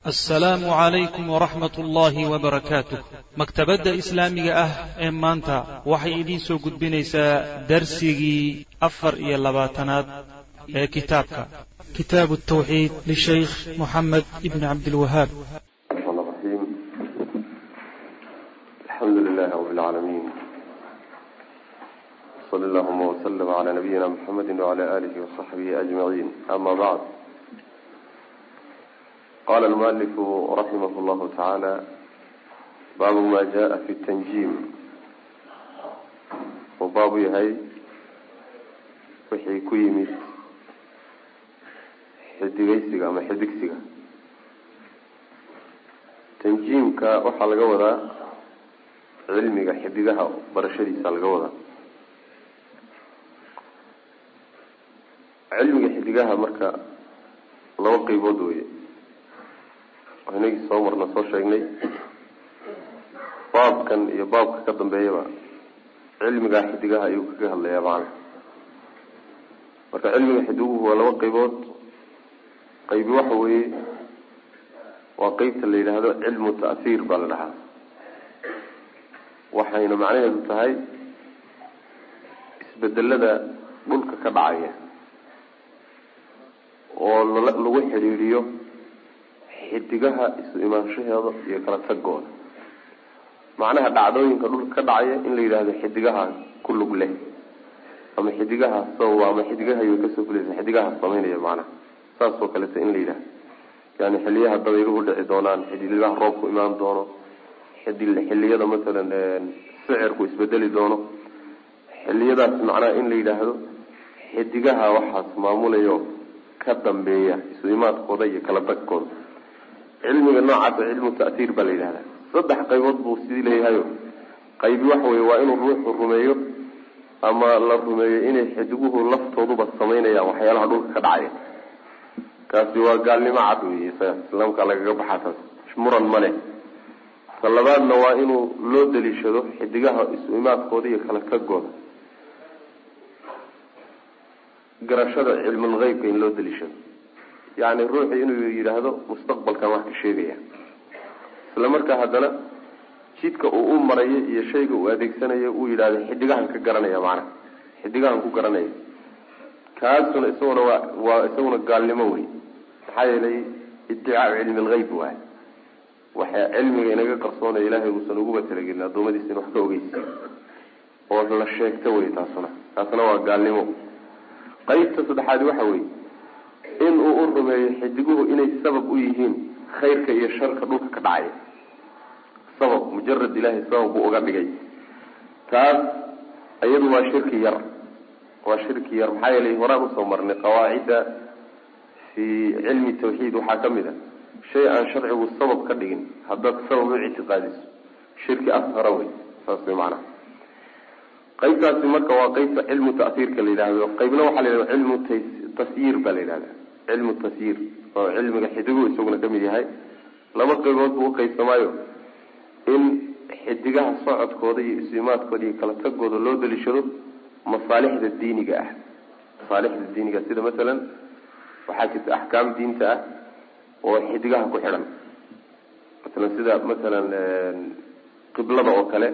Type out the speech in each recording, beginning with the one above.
assalaamu calaykum waraxmat ullaahi wabarakaatuh maktabadda islaamiga ah ee maanta waxay idiin soo gudbinaysaa darsigii afar iyo labaatanaad ee kitaabka kitaabu tawxiid lishaykh moxamed ibni cabdilwahaab الرحمن الرحيم الحمد لله رب العالمين صلى اللهم وسلم على نبينا محمد وعلى آله وصحبه أجمعين أما بعد قال المؤلف رحمه الله تعالى باب ما جاء في التنجيم وباب يهي وحي كيمت xidigaysiga ama xidigsiga tanjiimka waxaa laga wadaa cilmiga xidigaha barashadiisa laga wadaa cilmiga xidigaha marka laba qeybood weye waa inagii soo marna soo sheegnay baabkan iyo baabka ka dambeeyaba cilmiga xidigaha ayuu kaga hadlayaa macana marka cilmiga xidiguhu waa laba qeybood qaybi waxa weeye waa qeybta la yidhaahdo cilmu ta'hiir baa la dhahaa waxayna macnaheedu tahay isbedelada dhulka ka dhacaya oo lagu xidhiidhiyo xidigaha isu imaanshaheeda iyo kala tagooda macnaha dhacdooyinka dhulka ka dhacaya in la yidhaahdo xidigaha ku lug leh ama xidigaha sababa ama xidigahay kasoo fulaysa xidigaha samaynaya macnaha saas oo kaleta in la yidhaha yani xiliyaha dabayluhu dhici doonaan xiliyaha roobku imaan doono xiliyada masalan sicirku isbedeli doono xiliyadaas macnaha in la yidhaahdo xidigaha waxaas maamulayo ka dambeeya isu imaadkooda iyo kala tagkooda cilmiga noocaas cilmu ta'hiir baa la yidhahda saddex qaybood buu sidii leeyahayo qaybi waxa weye waa inuu ruuxu rumeeyo ama la rumeeyo inay xidiguhu laftooduba samaynayaan waxyaalaha dhulka ka dhacaya kaasi waa gaalnimo cad wey islaamka lagaga baxaa taas muran ma leh ta labaadna waa inuu loo daliishado xidigaha isu imaadkooda iyo kala tagooda garashada cilmul heybka in loo daliishado yacni ruuxu inuu yidhaahdo mustaqbalkan wax ka sheegaya isla markaa haddana jidka uu u marayo iyo shayga uu adeegsanayo uu yidhahdo xidigahan ka garanaya macnaha xidigahan ku garanaya kaasuna isaguna waa waa isaguna gaalnimo wey maxaa yeelay iddicaau cilmi lgeyb waay waxa cilmiga inaga qarsoonaya ilaahay uusan uguba talagelin adoomadiisa in wax ka ogeysiiyo oo la sheegto wey taasuna taasna waa gaalnimo qeybta saddexaadi waxa weye in uu u rumeeyo xidiguhu inay sabab u yihiin khayrka iyo sharka dhulka ka dhacaya sabab mujarad ilahay sabab buu uga dhigay taas iyadu waa shirki yar waa shirki yar maxaa yeelay horaan usoo marnay qawaacidda fi cilmi tawxiid waxaa kamid a shay aan sharcigu sabab ka dhigin haddaad sabab u ictiqaadiso shirki ashara wey saas way macanaha qeybtaasi marka waa qeybta cilmu ta'hiirka la yidhahdo qeybna waxaa la yidhahda cilmu tasyiir baa la yidhahda cilmu tasyiir oo cilmiga xidigu isaguna kamid yahay laba qeybood buu uqeybsamaayo in xidigaha socodkooda iyo isimaadkooda iyo kala tagooda loo daliishado masaalixda diiniga ah masaalixda diiniga sida masalan waxaa jirta axkaam diinta ah oo xidigaha ku xidhan masalan sida masalan qiblada oo kale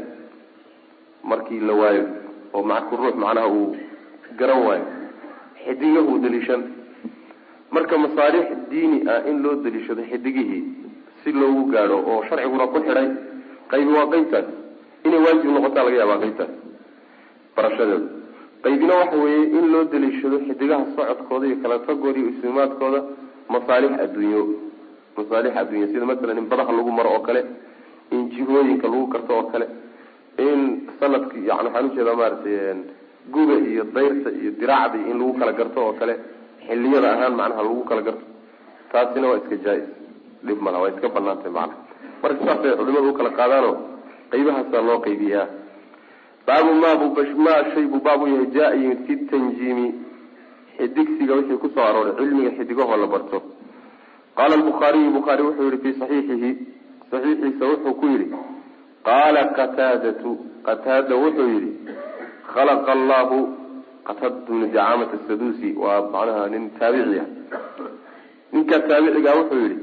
markii la waayo oo maku ruux macnaha uu garan waayo xidigahuu daliishan marka masaalix diini ah in loo daliishado xidigihii si loogu gaadho oo sharciguna ku xidhay qaybi waa qeybtaas inay waajib noqotaa laga yaabaa qeybtaas barashadeeda qaybina waxa weeye in loo daliishado xidigaha socodkooda iyo kala tagooda iyo islimaadkooda masaalix adduunyo masaalix adduunyo sida masalan in badaha lagu maro oo kale in jihooyinka lagu garto oo kale in sanadki yani waxaan ujeedaa maaragtay guga iyo dayrta iyo diraacda in lagu kala garto oo kale xiliyada ahaan macnaha lagu kala garto taasina waa iska jaa-is dhib malaha waa iska banaantay macnaha marka saasay culimadu ukala qaadaano qaybahaasaa loo qaybiyaa baabu mma shay buu baab u yahay jaa yimid fi tanjiimi xidigsiga wixii kusoo arooray cilmiga xidigahoo la barto qaala lbukhaariyu bukhaari wuxuu yihi fi saxiixihi saxiixiisa wuxuu ku yihi qaala qataadatu qataada wuxuu yihi khalaqa allahu qataad bnu jacaamata sadusi waa macnaha nin taabiciya ninkaa taabicigaa wuxuu yihi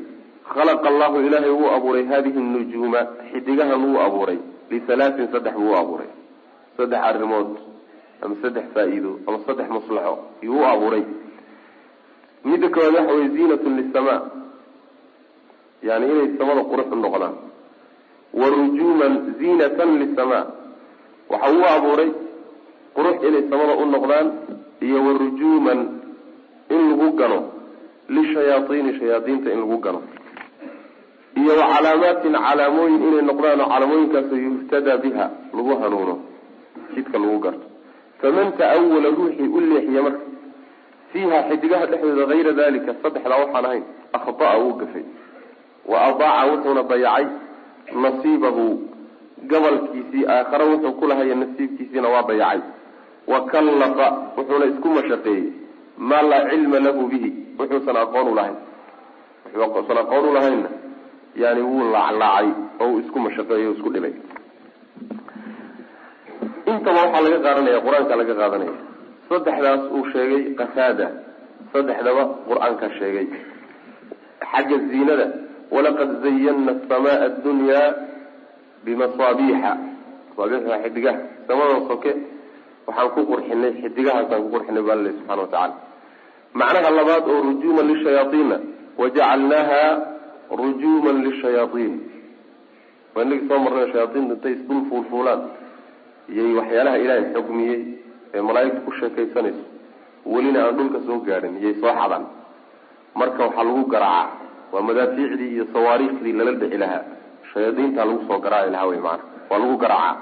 khalaqa allahu ilaahay wuu abuuray hadihi nujuuma xidigahan wuu abuuray lihalaatin saddex buu u abuuray saddex arrimood ama saddex faa-iido ama saddex maslaxo yuu u abuuray midda koowaad waxa weye ziinatun lisamaa yani inay samada qurux u noqdaan wa rujuuman ziinatan lisamaa waxa uu abuuray qurux inay samada u noqdaan iyo wa rujuuman in lagu gano lishayaaiini shayaadiinta in lagu gano iyo wa calaamaatin calaamooyin inay noqdaan oo calaamooyinkaasoo yuhtadaa biha lagu hanuuno jidka lagu garto faman ta'awala ruuxii u leexiya marka fiiha xidigaha dhexdooda hayra dalika saddexdaa waxaan ahayn akhda'a wuu gafay wa adaaca wuxuuna dayacay nasiibahu gabalkiisii aakhare wuxuu ku lahaya nasiibkiisiina waa dayacay wa kallafa wuxuuna isku mashaqeeyey maa laa cilma lahu bihi wuxuusan aqoon u lahayn wuxuusan aqoon u lahaynna yani wuu laaclaacay oo uu isku mashaqeeyey o isku dhibay intaba waxaa laga qaadanaya qur-aanka laga qaadanaya saddexdaas uu sheegay qataada saddexdaba qur-aanka sheegay xagga ziinada walaqad zayana asamaa addunyaa bimasaabiixa masaabiixda xidigaha samada soke waxaan ku qurxinay xidigahaasaan ku qurxinay baa alle subxana watacaala macnaha labaad oo rujuuman lishayaaiina wajacalnaaha rujuuman lishayaaiin waa inagii soo marnay shayaaiinta intay isdul fuulfuulaan iyay waxyaalaha ilaahay xugmiyey ee malaaigta ku sheekaysanayso welina aan dhulka soo gaadhin iyay soo xadaan marka waxaa lagu garaacaa waa madaafiicdii iyo sawaariikhdii lala dhici lahaa shayaadiintaa lagu soo garaaci lahaa wey maana waa lagu garaacaa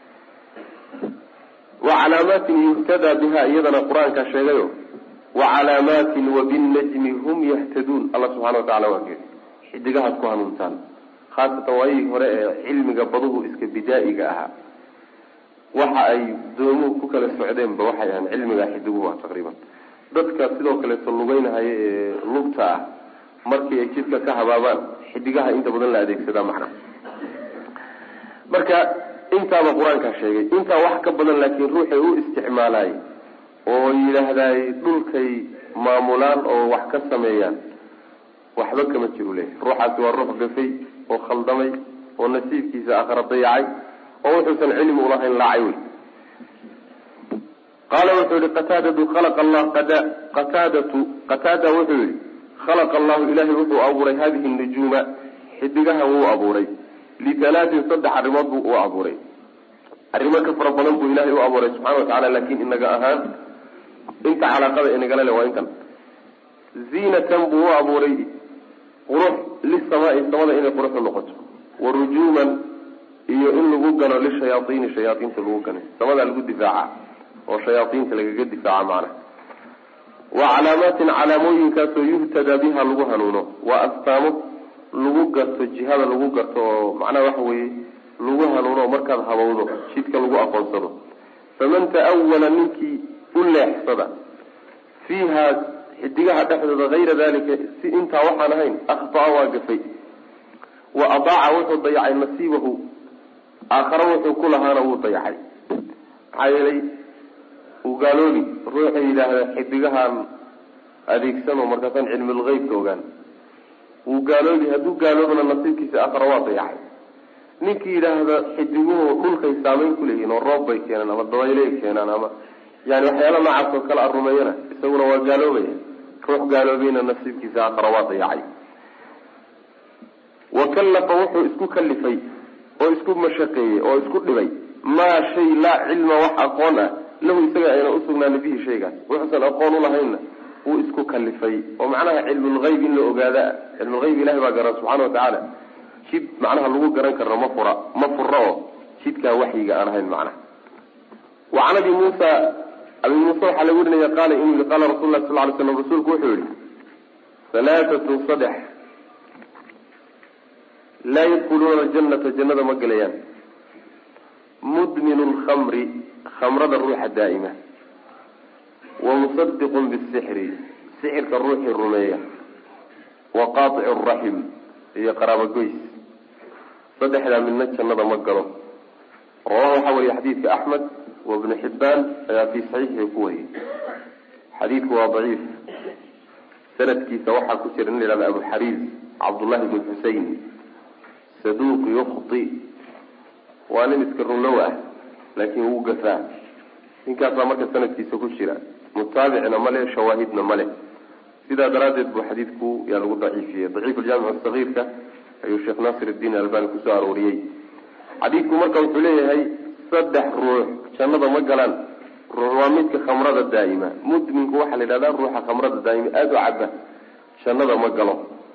wa calaamaatin yuhtadaa biha iyadana qur-aankaa sheegayo wa calaamaatin wabinajmi hum yahtaduun alla subxana watacala waa geeri xidigahaad ku hanuuntaan khaasatan waayihii hore ee cilmiga baduhu iska bidaa'iga ahaa waxa ay doomuhu ku kala socdeenba waxay ahaan cilmigaa xidiguhu ah taqriiban dadka sidoo kaleeto lugeynahaya ee lugta ah markii ay jidka ka habaabaan xidigaha inta badan la adeegsadaa macna marka intaaba qur-aankaa sheegay intaa wax ka badan laakiin ruuxay u isticmaalaay oo yidhaahdaay dhulkay maamulaan oo wax ka sameeyaan waxba kama jiru leeyahy ruuxaasi waa ruux gafay oo khaldamay oo nasiibkiisa aakhara dayacay oo wuxuusan cilmi ulahayn laacay wey qaala wuxuu yihi qataadatu khalaqa allah qataadatu qataada wuxuu yihi khalaqa allahu ilahay wuxuu abuuray hadihi nujuuma xidigahan wuu abuuray litalaatin saddex arrimood buu u abuuray arrimo ka fara badan buu ilahay u abuuray subxana watacala laakin inaga ahaan inta calaaqada inagala le waa intan ziinatan buu u abuuray qurux lisamaai samada inay qurux u noqoto wa rujuuman iyo in lagu gano lishayaaiini shayaaiinta lagu gano samadaa lagu difaaca oo shayaaiinta lagaga difaaca macna wa calaamaatin calaamooyinkaasoo yuhtadaa biha lagu hanuuno waa astaamo lagu garto jihada lagu garto oo macnaha waxa weeye lagu hanuuno markaad habowdo jidka lagu aqoonsado faman ta'awala ninkii u leexsada fiiha xidigaha dhexdooda hayra dalika si intaa waxaan ahayn akhtaa waa gafay wa adaaca wuxuu dayacay nasiibahu aakhare wuxuu ku lahaana wuu dayacay maxaa yeelay uu gaaloobi ruuxa yidhaahda xidigahaan adeegsano markaasaan cilmulgeybka ogaan wuu gaaloobi hadduu gaaloobana nasiibkiisa aakhare waa dayacay ninkii yidhaahda xidiguhu dhulkay saameyn kuleeyihiin oo roob bay keenaan ama dabayley keenaan ama yani waxyaala noocaas oo kale arumeeyana isaguna waa gaaloobaya ruux gaaloobayna nasiibkiisa aakhare waa dayacay wa kallafa wuxuu isku kalifay oo isku mashaqeeyey oo isku dhibay maa shay laa cilma wax aqoon ah lahu isaga ayna usugnaana bihi shaygaas wuxuusan aqoon ulahaynna wuu isku kalifay oo macnaha cilmulgeyb in la ogaada cilmulgeyb ilahi baa garan subxana watacaala jid macnaha lagu garan karno ma fura ma fura oo jidkaa waxyiga aan ahayn macnaha wa can abi muusa abi muuse waxaa laga warinaya qaala inuu yihi qaala rasul lah sal ly slam rasuulku wuxuu yihi halaatatun saddex laa yadkhuluuna aljanata jannada ma gelayaan mudminu lkhamri khamrada ruuxa daa'ima wa musadiqun bisixri sixirka ruuxii rumeeya wa qaaicu raxim iyo qaraabogoys saddexdaa midna jannada ma galo rawaha waxaa wariya xadiidka axmed wa ibnu xibbaan ayaa fii saxiixii ku wariyey xadiidku waa daciif sanadkiisa waxaa ku jira nin la yihahda abu xariis cabdullahi bn xusein saduuq yukti waa nin iska runlow ah laakiin wuu gafaa ninkaasaa marka sanadkiisa ku jira mutaabicna male shawaahidna male sidaa daraaddeed buu xadiidku yaa lagu daciifiyey daciif aljaamic sagiirka ayuu sheekh naasir iddiin albani kusoo arooriyey xadiidku marka wuxuu leeyahay saddex ruux jannada ma galaan ruux waa midka khamrada daa'ima mudminku waxaa la yidhahdaa ruuxa khamrada daa'ima aada u caba jannada ma galo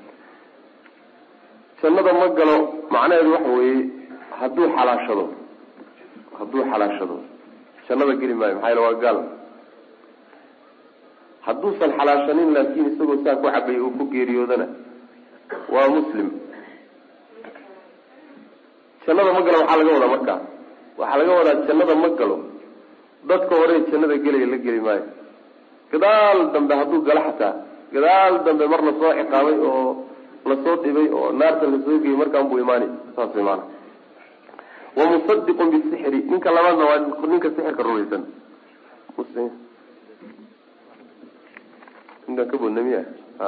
jannada ma galo macnaheedu waxa weeye hadduu xalaashado hadduu xalaashado jannada geli maayo maxaa yale waa gaal hadduusan xalaashanin laakiin isagoo saa ku cabay uu ku geeriyoodana waa muslim jannada ma galo waxaa laga wadaa markaa waxaa laga wadaa jannada ma galo dadka hore jannada gelaya la geli maayo gadaal dambe hadduu galo xataa gadaal dambe mar lasoo ciqaabay oo lasoo dhibay oo naarta lasoo geyay markaan buu imaanay saas way maana wamusadiqun bisixri ninka labaadna waa ninka sixirka rumaysan ninkaan ka bodna miya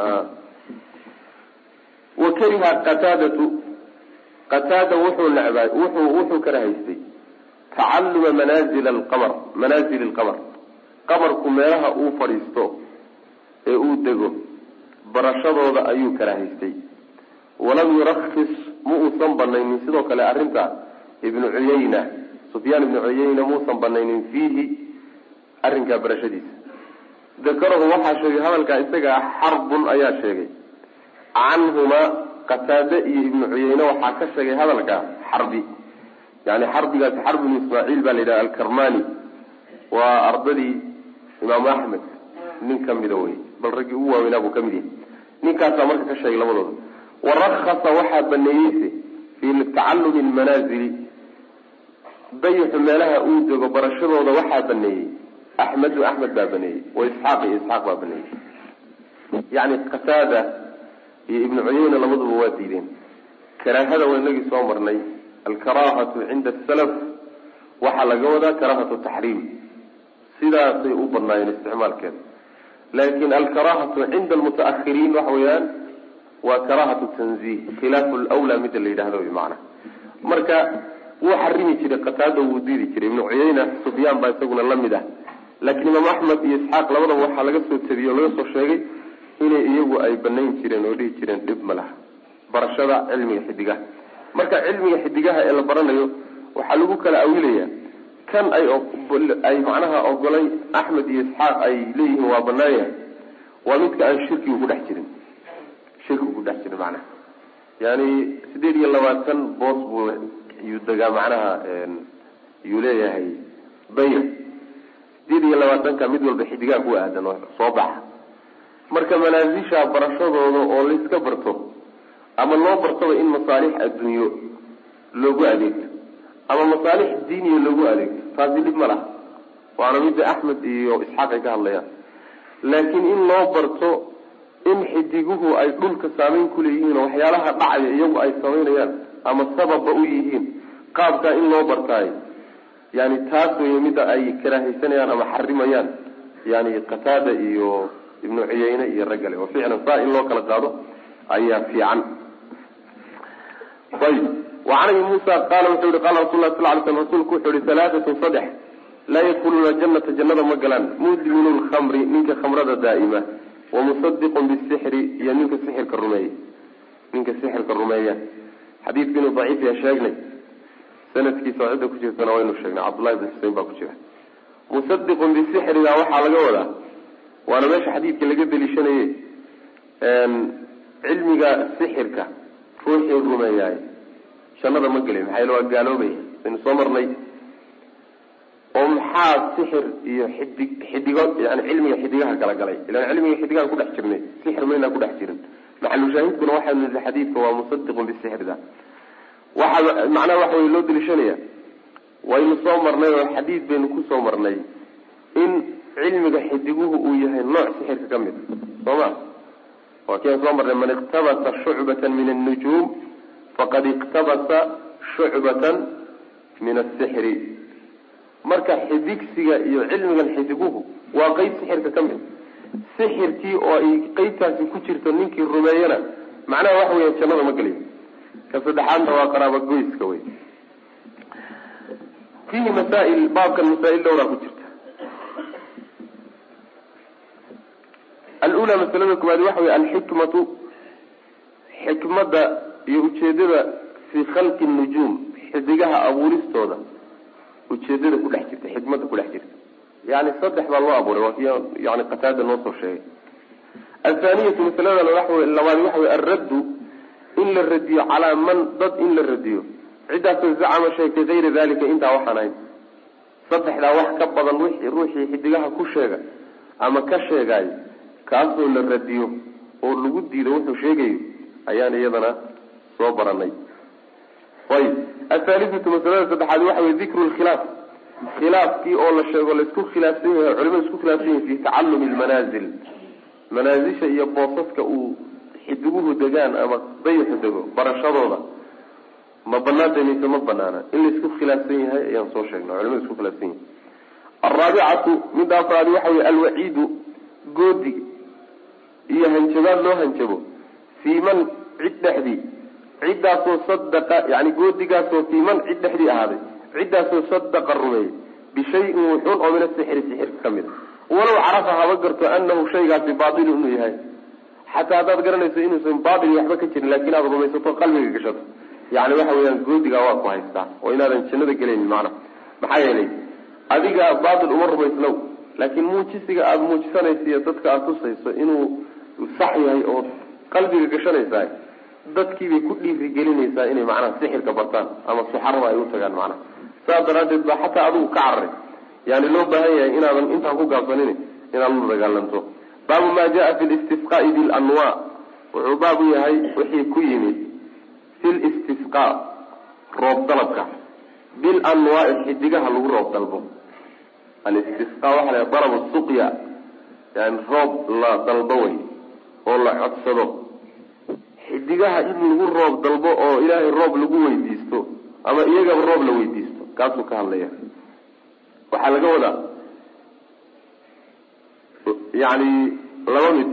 wa kariha qataadatu qataada wuxuu necbaa wuxuu wuxuu karahaystay tacalluma manaazil alqamar manaazili alqamar qamarku meelaha uu fadhiisto ee uu dego barashadooda ayuu karahaystay walam yurakis ma uusan banaynin sidoo kale arrintaa ibnu cuyayna sufyaan ibnu cuyayna muusan banaynin fiihi arrinkaa barashadiisa dakarahu waxaa sheegay hadalkaa isaga ah xarbun ayaa sheegay canhumaa qataade iyo ibnu cuyayne waxaa ka sheegay hadalkaa xarbi yani xarbigaasi xarb ibnu ismaaciil baa la yidhaha alkarmani waa ardadii imaamu axmed nin kamida wey bal raggii ugu waaweynaa buu kamid yahay ninkaasaa marka ka sheegay labadooda warakasa waxaa baneeyeyse fii tacallumi lmanaazili dayixu meelaha uu dego barashadooda waxaa baneeyey axmedu axmed baa baneeyey wa isxaaq iyo isxaaq baa baneeyey yani qataada iyo ibnu cuyeyna labaduba waa diideen karaahada waa inagii soo marnay alkaraahatu cinda asalaf waxaa laga wadaa karaahatu taxriim sidaasay u badnaayeen isticmaalkeeda laakin alkaraahatu cinda almutaahiriin waxa weeyaan waa karaahatu tanzih khilaafu lwlaa mida la yidhahdo wy maana marka wuu xarimi jiray qataada wuu diidi jiray ibnu cuyeyna sufyaan baa isaguna lamid ah laakiin imaam axmed iyo isxaaq labadaba waxaa laga soo tabiyey oo laga soo sheegay inay iyagu ay banayn jireen oo dhihi jireen dhib ma laha barashada cilmiga xidigaha marka cilmiga xidigaha ee la baranayo waxaa lagu kala awilaya kan ay ay macnaha ogolay axmed iyo isxaaq ay leeyihiin waa banaan yahay waa midka aan shirkigu ku dhex jirin shirkigu ku dhex jirin macnaha yani sideed iyo labaatan boos buu yuu degaa macnaha yuu leeyahay dayr sideed iyo labaatanka mid walba xidigaha ku aadan oo soo baxa marka manaasisha barashadooda oo layska barto ama loo bartaba in masaalix adduunyo loogu adeegto ama masaalix diiniya loogu adeegto taasi dhib ma laha waana midda axmed iyo isxaaq ay ka hadlayaan laakiin in loo barto in xidiguhu ay dhulka saameyn kuleeyihiin oo waxyaalaha dhacaya iyagu ay samaynayaan ama sababba u yihiin qaabkaa in loo bartaayo yani taas wey midda ay karaahaysanayaan ama xarimayaan yani qataada iyo ibnu cuyeyne iyo raggale oo ficlan saa in loo kala qaado ayaa fiican ayb wacan abi muusa qaala wuxuu yihi qala rasul lah sal ly slam rasuulku wuxuu yihi halaatatun saddex laa yadkhuluuna janata jannada ma galaan mudminu lkhamri ninka khamrada daa'ima wamusadiqun bisixri iyo ninka sixirka rumeeya ninka sixirka rumeeya xadiidku inuu daciif ya sheegnay sanadkiisa cidda ku jirtana waynu sheegnay cabdullahi bin xusein baa ku jira musadiqun bisixriga waxaa laga wadaa waana meesha xadiidka laga deliishanaye cilmiga sixirka ruuxii rumeeyaay jannada ma gelay maxaa yale waa gaaloobaya aynu soo marnay oo maxaa sixir iyo xidig xidigo yani cilmiga xidigaha kala galay ilan cilmiga xidigahan kudhex jirnay sixir maynaa kudhex jirin maxalushaahidkuna waxaynu nihi xadiidka waa musadiqun bisixrida waxaa macnaha waxa wey loo deliishanaya waynu soo marnay oo xadiid baynu kusoo marnay in cilmiga xidiguhu uu yahay nooc sixirka ka mid soo ma waa kian soo marnay man iqtabasa shucbatan min annujuum faqad iqtabasa shucbatan min asixri marka xidigsiga iyo cilmigan xidiguhu waa qeyb sixirka ka mid sixirkii oo ay qeybtaasi ku jirto ninkii rumeeyana macnaha waxa weya jannada ma gelayo ka saddexaadna waa qaraaba goyska wey fiihi masaail baabkan masaa-il dhowraa ku jirta alula masalada koowaad waxa wey alxikmatu xikmadda iyo ujeedada fii khalqi nujuum xidigaha abuuristooda ujeedada ku dhex jirta xikmadda ku dhex jirta yani saddex baa loo abuuray waa ki yani qataada noo soo sheegay athaniyatu masalada labaad waxa wey alraddu in la radiyo calaa man dad in la radiyo ciddaasoo zacama sheegtay kayra dalika intaa waxaan ahayn saddexdaa wax ka badan wixii ruuxii xidigaha ku sheega ama ka sheegaayo kaasoo la radiyo oo lagu diido wuxuu sheegayo ayaan iyadana soo baranay ayib athaalithatu masalada saddexaad waxa wey dikru lkhilaaf khilaafkii oo la sheego laisku khilaafsan yahay culimadu isku khilaafsan yahay fi tacalumi lmanaazil manaazisha iyo boosaska uu xidiguhu degaan ama dayaxu dego barashadooda ma banaanta mise ma banaana in laisku khilaafsan yahay ayaan soo sheegnay culimadu isku khilaafsan yahay alraabicatu midda afraadi waxa wey alwaciidu goodi iyo hanjabaad loo hanjabo fii man cid dhexdii ciddaasoo sadaqa yani goodigaasoo fii man cid dhexdii ahaaday ciddaasoo sadaqa rumeeyey bishayin wuxuun oo min asixri sixirka ka mid a walow carafa haba garto anahu shaygaasi baailu inuu yahay xataa haddaad garanayso inuusan baail waxba ka jirin lakin aad rumaysato qalbiga gashato yani waxa weyaan goodigaa waa ku haystaa oo inaadan jannada gelaynin macna maxaa yeelay adiga baail uma rumaysnow laakiin muujisiga aada muujisanaysa iyo dadka aada tusayso inuu sax yahay oo qalbiga gashanaysaa dadkiibay ku dhiirigelinaysaa inay macnaha sixirka bartaan ama suxarada ay u tagaan macnaha saas daraadeed ba xataa adigu ka cararay yani loo baahan yahay inaadan intaan ku gaabsanin inaad la dagaalanto baabu ma jaa fi listisqaai bilanwa wuxuu baab u yahay wixii ku yimid fi listisqa roob dalabka bilanwaai xidigaha lagu roob dalbo alistisqa waxa la dalab suqya yani roob la dalbo wey oo la codsado xidigaha in lagu roob dalbo oo ilaahay roob lagu weydiisto ama iyagaba roob la weydiisto kaasuu ka hadlaya waxaa laga wadaa yani laba mid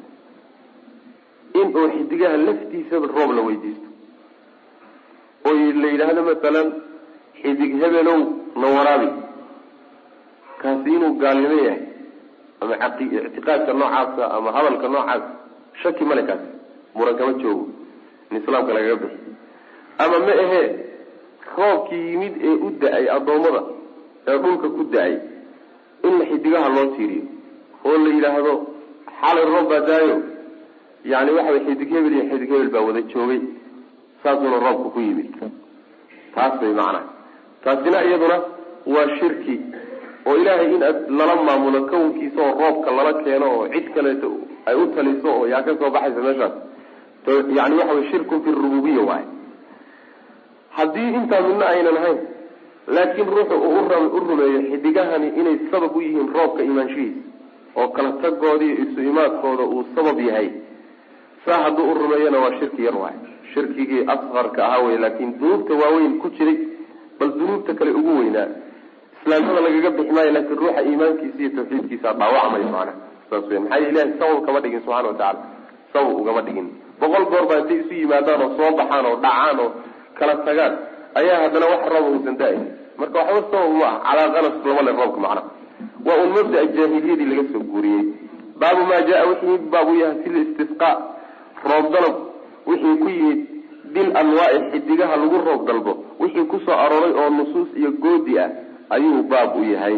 in uu xidigaha laftiisaba roob la weydiisto oo la yidhaahdo masalan xidig hebelow na waraabi kaasi inuu gaalnimo yahay ama ictiqaadka noocaasa ama hadalka noocaas shaki male kaasi muran kama joogo in islaamka lagaga bixi ama ma ahee roobkii yimid ee u da-ay addoommada ee dhulka ku da-ay in xidigaha loo tiiriyo oo la yidhaahdo xalay roob baa daayo yani waxa way xidig hebel iyo xidig hebel baa wada joogay saasuuna roobka ku yimid taas bay macnaha taasina iyaduna waa shirki oo ilaahay in aad lala maamulo kownkiisa oo roobka lala keeno oo cid kaleeto ay u taliso oo yaa ka soo baxaysa meeshaas yani waxa way shirkun fi rububiya waay haddii intaa midna aynan ahayn laakiin ruuxu uu u rumeeyo xidigahani inay sabab u yihiin roobka imaanshihiisa oo kala tagoodii isu imaadkooda uu sabab yahay saa hadduu u rumeeyona waa shirki yar waay shirkigii asqarka ahaa wey laakiin dunuubta waaweyn ku jiray bal dunuubta kale ugu weynaa islaamnimada lagaga bixi maayo laakiin ruuxa iimaankiisa iyo tawxiidkiisa dhaawacmayo maana saas wey maxaa yel ilahay sabab kama dhigin subxana watacala sabab ugama dhigin boqol goor baa intay isu yimaadaan oo soo baxaan oo dhacaan oo kala tagaan ayaa haddana wax rooba uusan da-ayn marka waxba sabab ma ah calaa kanas lama le roobka macna waa un mabda jaahiliyadii laga soo guuriyey baabu maa jaa wixii baab u yahay fi listisqa roob dalab wixii ku yimid bil anwaai xidigaha lagu roob dalbo wixii kusoo arooray oo nusuus iyo goodi ah ayuu baab u yahay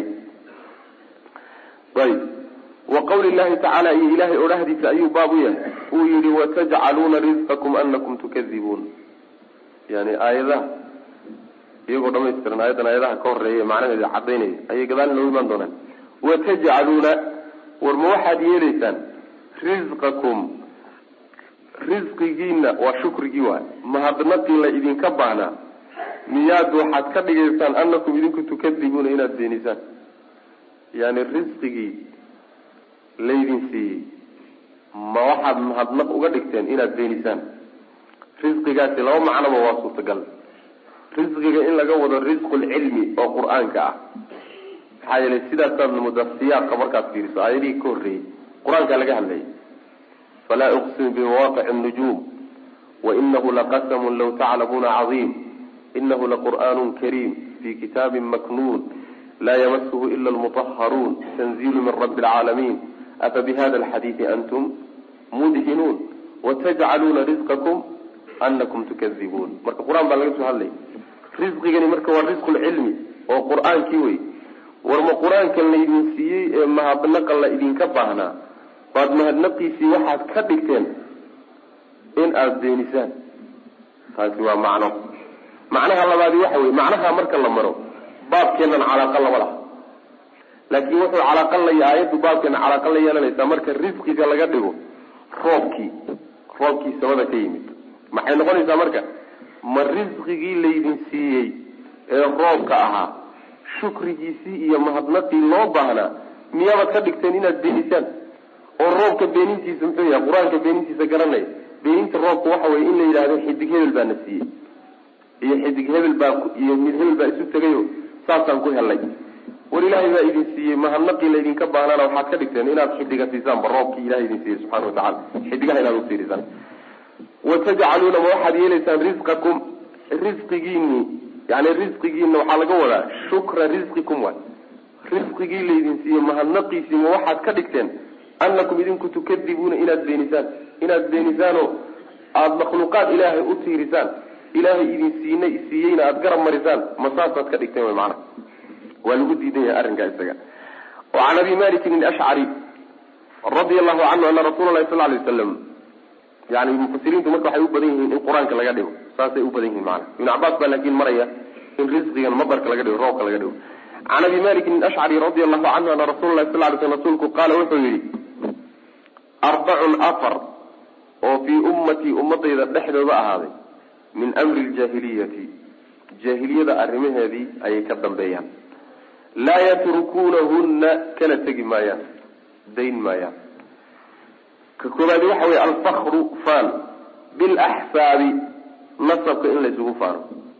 ayb wa qawli llahi tacaala iyo ilahay odhahdiisa ayuu baab u yahay uu yihi watajcaluuna risqakum anakum tukadibuun yani aayadaha iyagoo dhamaystiran aayadan aayadaha ka horeeya macnaheeda cadaynaya ayay gadaal inoogu imaan doonaan watajcaluuna war ma waxaad yeelaysaan risqakum risqigiina waa shukrigii waay mahadnaqii la idinka baahnaa miyaad waxaad ka dhigaysaan anakum idinku tukadibuuna inaad beenisaan yani risqigii laydin siiyey ma waxaad mahadnaq uga dhigteen inaad beenisaan risqigaasi laba macnoba waa suurtagal risqiga in laga wado risqulcilmi oo qur-aanka ah maxaa yeelay sidaasaad moodaa siyaaqa markaad fiiriso aayadihii ka horreeyey qur-aankaa laga hadlayay falaa uqsimu bimawaqici nujuum wainahu laqasamun law taclamuuna cadiim inahu laqur'aanu kariim fi kitaabin maknuun laa yamasuhu ila almutahharuun tanziilu min rabbi alcaalamiin afa bihada alxadiidi antum mudhinuun watajcaluuna risqakum anakum tukadibuun marka qur-aan baa laga soo hadlaya risqigani marka waa risqulcilmi oo qur-aankii wey war ma qur-aankan laydin siiyey ee mahadnaqa la idinka baahnaa baad mahadnaqiisii waxaad ka dhigteen in aada beenisaan taasi waa macno macnaha labaadi waxa wey macnaha marka la maro baabkeenan calaaqa lama laha laakiin wuxuu calaaqa la aayaddu baabkeena calaaqa la yeelanaysaa marka risqiga laga dhigo roobkii roobkii samada ka yimid maxay noqonaysaa marka ma risqigii laydin siiyey ee roobka ahaa shukrigiisii iyo mahadnaqii loo baahnaa miyaabaad ka dhigteen inaad beenisaan oo roobka beenintiisa muxuu yahay qur-aanka beenintiisa garanaya beeninta roobka waxa weye in la yidhahdo xidig hebel baa na siiyey iyo xidig hebel baa iyo mid hebel baa isu tegayo saasaan ku helay war ilaahay baa idin siiyey mahadnaqii laydinka baahnaana waxaad ka dhigteen inaad xidiga siisaanba roobkii ilahay idin siiyey subxana watacala xidigaha inaad ufiirisaan watajcaluuna ma waxaad yeelaysaan risqakum risqigiini yani risqigiina waxaa laga wadaa shukra risqikum waay risqigii laydin siiyey mahadnaqiisii ma waxaad ka dhigteen anakum idinku tukadibuuna inaad beenisaan inaad beenisaanoo aada makhluuqaad ilaahay u tiirisaan ilaahay idin siina siiyeyna aada garab marisaan ma saasaad ka dhigteen wy maana waa lagu diidan yahay arrinkaa isaga wa can abi malikin ashcari radia allahu canhu ana rasuula lahi sal lay waslam yani mufasiriintu marka waxay u badan yihiin in qur-aanka laga dhigo saasay u badan yihin maana ibn cabaas baa laakiin maraya in risqigan madarka laga dhigo roobka laga dhigo can abi malikin ashcari radia allahu canhu ana rasula lahi sal lay sl rasuulku qaala wuxuu yihi arbacun afar oo fii ummatii ummadayda dhexdooda ahaaday min amri ljaahiliyati jaahiliyada arrimaheedii ayay ka dambeeyaan laa yatrukuunahunna kana tegi maayaan dayn maayaan ka koobaadi waxa weye alfakru faan bilaxsaabi nasabka in laysugu faano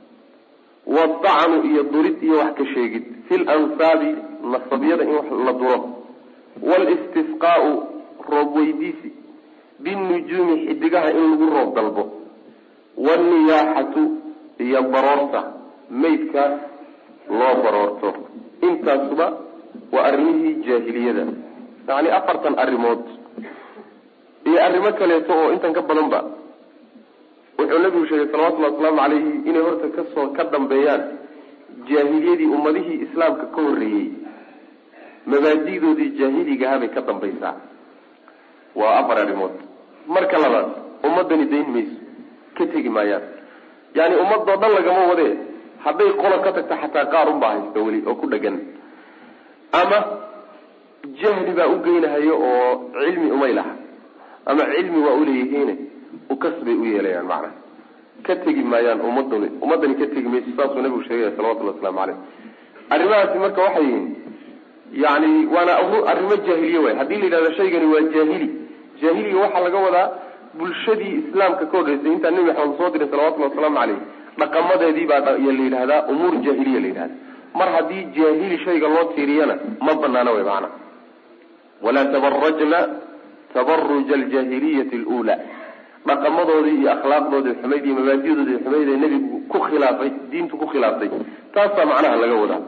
wadacnu iyo durid iyo wax ka sheegid fi lansaabi nasabyada in wax la duro walistisqaau roob weydiisi binujuumi xidigaha in lagu roob dalbo wanniyaaxatu iyo baroorta maydka loo baroorto intaasuba waa arrimihii jaahiliyada yacni afartan arrimood iyo arrimo kaleeto oo intan ka badanba wuxuu nabigu sheegay salawatullahi wasalaamu calayhi inay horta kasoo ka dambeeyaan jaahiliyadii ummadihii islaamka ka horreeyey mabaadi'doodii jaahiligahabay ka dambaysaa waa afar arrimood marka labaad ummadani dayn mayso ka tegi maayaan yani ummadoo dhan lagama wadee hadday qola ka tagta xataa qaar unbaa haysta weli oo ku dhegan ama jahli baa u geynahayo oo cilmi umay laha ama cilmi waa uleeyihiine ukas bay u yeelayaan macnaha ka tegi maayaan ummadani ummadani ka tegi mayso saasuu nabigu sheegaya salawatullahi waslamu caleyh arrimahaasi marka waxay yihiin yani waana arrimo jaahiliye waay haddii la yidhahdo shaygani waa jaahili jaahiliga waxaa laga wadaa bulshadii islaamka ka horreysay intaa nebi maxamed soo diray salawatullhi wasalaamu caleyh dhaqamadeedii baa la yidhahdaa umuur jaahiliya la yidhahda mar haddii jaahili shayga loo tiiriyana ma banaana way maana walaa tabarajna tabaruja aljaahiliyati alula dhaqamadoodii iyo akhlaaqdoodii xumayd iyo mabaadidoodii xumayd ee nebigu ku khilaafay diintu ku khilaaftay taasaa macnaha laga wadaa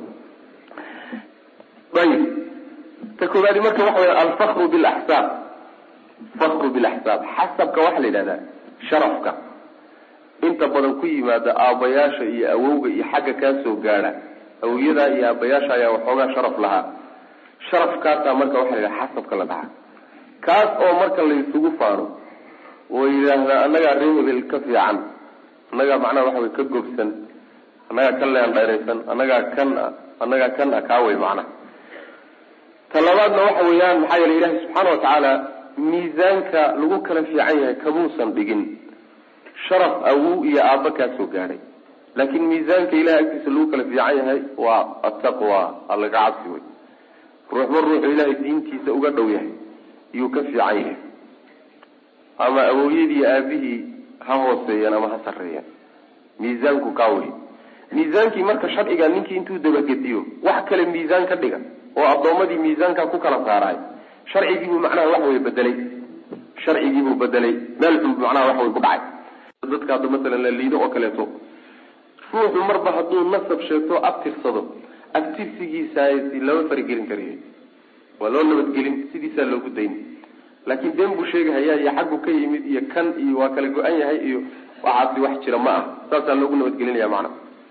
ayib ta koobaadi marka waxa wey alfakru bilaxsaab fakru bilaxsaab xasabka waxaa la yidhahdaa sharafka inta badan ku yimaada aabbayaasha iyo awowga iyo xagga kaa soo gaadha awowyadaa iyo aabbayaasha ayaa waxoogaa sharaf lahaa sharafkaasaa marka waxa la yidhaha xasabka la dhaca kaas oo marka laysugu faano oo yidhaahdaa annagaa ree hebel ka fiican annagaa macnaha waxa wey ka gobsan annagaa ka leen dheeraysan annagaa kan a annagaa kan a kaawey macnaha ta labaadna waxa weeyaan maxaa yeele ilahi subxaana watacaala miisaanka lagu kala fiican yahay kamuusan dhigin sharaf awow iyo aabba kaa soo gaadhay laakiin miisaanka ilahay agtiisa lagu kala fiican yahay waa ataqwa allaga cabsi wey ruuxba ruuxu ilaahay diintiisa uga dhow yahay yuu ka fiican yahay ama awowyadii aabihii ha hooseeyeen ama ha sarreeyeen miisaanku kaa wey miisaankii marka sharciga ninkii intuu dabagediyo wax kale miisaan ka dhiga oo addoommadii miisaankaa ku kala saaraay sharcigiibuu macnaha wax wey bedelay sharcigiibuu bedelay meel xun macnaha wax wey ku dhacay dadka hadda masalan la liido oo kaleeto ruuxu marba hadduu nasab sheegto abtirsado abtirsigiisaasi lama faragelin kariyo waa loo nabadgelin sidiisaa loogu dayn laakiin been buu sheegahayaa iyo xaggu ka yimid iyo kan iyo waa kala go-an yahay iyo waxaasi wax jira ma ah saasaa loogu nabadgelinaya macna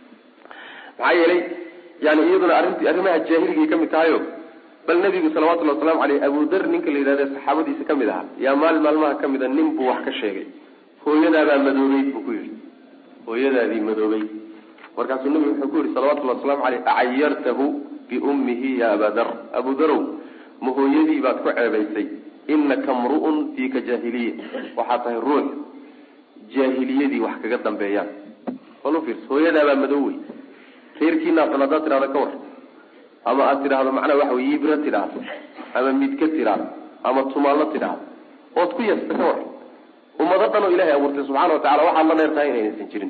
maxaa yeelay yani iyaduna arrinti arrimaha jaahiligaay ka mid tahayo bal nabigu salawatullhi waslamu caleyh abudar ninka la yidhahda saxaabadiisa kamid ahaa yaa maalin maalmaha kamid a nin buu wax ka sheegay hooyadaabaa madoobeyd buu ku yihi hooyadaadii madoobey markaasuu nabigu wuxuu ku yihi salawatullahi waslamu caleyh acayartahu biummihi ya abadar abudarow ma hooyadii baad ku ceebaysay inaka mru'un fiika jaahiliya waxaa tahay ruux jaahiliyadii wax kaga dambeeyaan bal ufiirsa hooyadaabaa madow wey reerkiinaatan haddaad tidhahdo ka war ama aad tidhaahdo macnaa waxa wey yibra tidhaahdo ama midka tidhaahdo ama tumaallo tidhaahdo ood ku yasta ka war ummado dhan oo ilahay abuurtay subxana watacala waxaad la dheer tahay inaynaysan jirin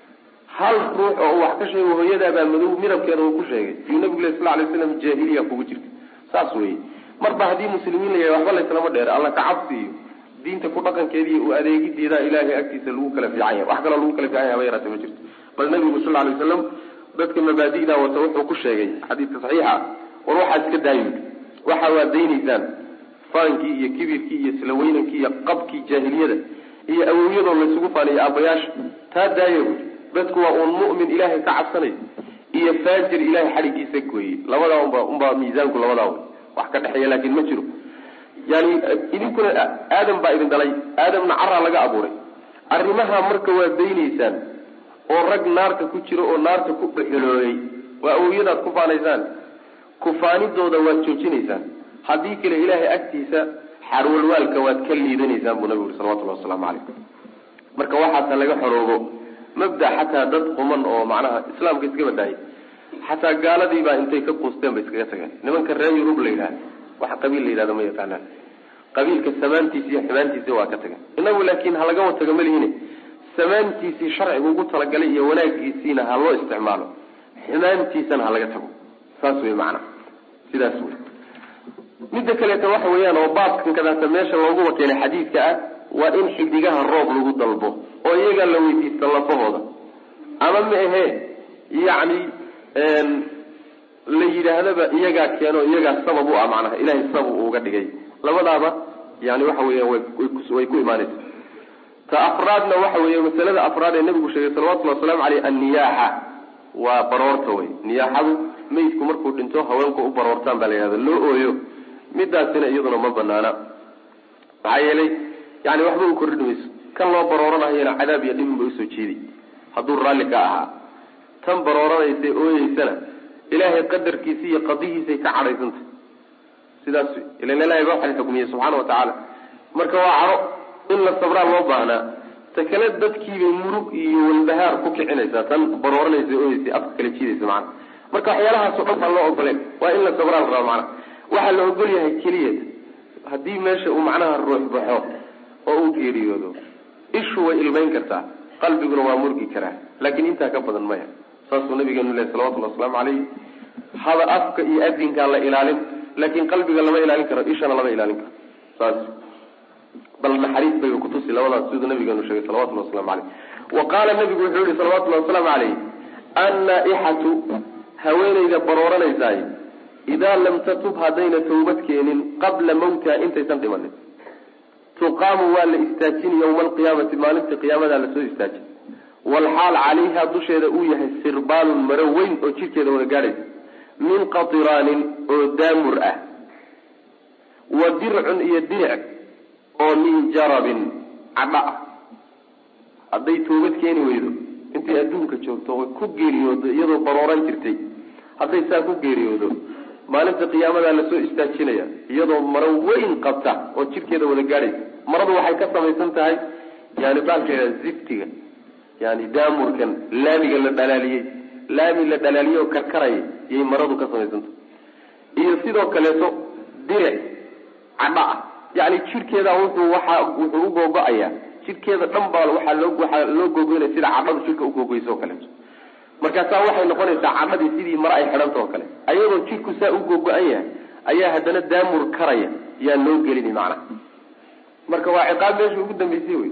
hal ruux oo wax ka sheego hooyadaabaa madow midabkeeda uu ku sheegay yuu nabigu leh sal lay slam jaahiliya kugu jirta saas weye marba haddii muslimiin la yahay waxba layslama dheer alla ka cabsi iyo diinta ku dhaqankeediiy u adeegideeda ilaahay agtiisa lagu kala fiican yahay wax kaloo lagu kala fiican yahay haba yaraate ma jirto bal nabigu sal lay waslam dadka mabaadi'da wata wuxuu ku sheegay xadiidka saxiixa war waxaad iska daayo waxa waad daynaysaan faankii iyo kibirkii iyo silaweynankii iyo qabkii jaahiliyada iyo awowyadoo laysugu faaniyo aabayaasha taa daayo dadku waa uun mu'min ilaahay ka cabsanay iyo faajir ilahay xadhigiisa gooyey labadaa unba unbaa miisaanku labadaa wey wax ka dhexeeya laakin ma jiro yani idinkuna aadam baa idin dhalay aadamna caraa laga abuuray arrimaha marka waad daynaysaan oo rag naarta ku jiro oo naarta ku dhexeloobay waa awowyadaad ku faanaysaan kufaanidooda waad joojinaysaan haddii kale ilaahay agtiisa xarwalwaalka waad ka liidanaysaan buu nabigu uri salawatullahi wasalaamu calaykum marka waxaasa laga xoroobo mabda xataa dad quman oo macnaha islaamka iska badaayay xataa gaaladiibaa intay ka quusteen bay iskaga tageen nimanka reer yurub la yidhahda waxa qabiil la yidhahda ma yaqaanaan qabiilka samaantiisa iyo xumaantiisa waa ka tageen inagu laakiin ha lagama tago malihine samaantiisii sharciga ugu talagalay iyo wanaagiisiina ha loo isticmaalo xumaantiisana ha laga tago saas wey macana sidaas wey midda kaleeta waxa weeyaan oo baabkan kadaata meesha looguba keenay xadiidka ah waa in xidigaha roob lagu dalbo oo iyagaa la weydiista lafahooda ama ma ahee yacni la yidhaahdaba iyagaa keeno iyagaa sabab u ah macnaha ilahay sabab uga dhigay labadaaba yani waxa weeyaan way ku imaanaysa ta afraadna waxa weeye masalada afraad ee nabigu sheegay salawatullhi wasalaamu caleyh anniyaaxa waa baroorta wey niyaaxadu meydku markuu dhinto haweenku u baroortaan baa la yihahda loo ooyo midaasina iyaduna ma banaana maxaa yeelay yani waxba u kordhin mayso kan loo barooranayana cadaab iyo dhibin bay usoo jeedi hadduu raalli ka ahaa tan barooranaysa ooyeysana ilaahay qadarkiisa iyo qadihiisay ka cadhaysantah sidaas ilan ilahay ba waxan xukmiyey subxaana wa tacaala marka waa caro in la sabraa loo baahnaa ta kale dadkiibay murug iyo walbahaar ku kicinaysaa tan barooranaysa ooyeysa afka kala jiidaysa macana marka waxyaalahaasoo dhan baan loo ogoleen waa in la sabraa la raba macana waxaa la ogol yahay keliya haddii meesha uu macnaha ruux baxo oo uu geeriyoodo ishu way ilmayn kartaa qalbiguna waa murgi karaa laakiin intaa ka badan maya saasuu nabigeenu leh salawatullhi wasalaamu caleyh hada afka iyo adinkaa la ilaalin laakiin qalbiga lama ilaalin karo ishana lama ilaalin karo saas bal naxariis bay kutusi labadaas siduu nabigeenu sheegay salawatullahi waslamu caleyh wa qaala nabigu wuxuu yihi salawatullahi wasalaamu caleyh annaa-ixatu haweenayda barooranaysaay idaa lam tatub haddayna tawbad keenin qabla mawtiha intaysan dhimanin tuqaamu waa la istaajin yawma alqiyaamati maalintii qiyaamadaa lasoo istaajin walxaal calayha dusheeda uu yahay sirbaalun maro weyn oo jidhkeeda wada gaadhaysa min qatiraanin oo daamur ah wa dircun iyo diric oo min jarabin cadha ah hadday toobad keeni weydo intay adduunka joogto oy ku geeriyoodo iyadoo barooran jirtay hadday saa ku geeriyoodo maalinta qiyaamadaa lasoo istaajinaya iyadoo maro weyn qabta oo jidhkeeda wada gaadhaysa maradu waxay ka samaysan tahay yani baalkeeda ziftiga yani daamurkan laamiga la dhalaaliyey laami la dhalaaliyey oo karkaraya yay maradu ka samaysantahay iyo sidoo kaleeto diric cadha ah yani jidhkeeda wuxuu waxa wuxuu u googo-ayaa jidhkeeda dhan baa waxaa loo waxaa loo googoynaya sida cadhadu jidhka ugoogeyso o kaleeto markaasaa waxay noqonaysaa cadhadii sidii mare ay xidhanta oo kale ayadoo jidhku saa u googo-an yahay ayaa haddana daamur karaya yaa loo gelini macnaha marka waa ciqaab meesha ugu dambeysay wey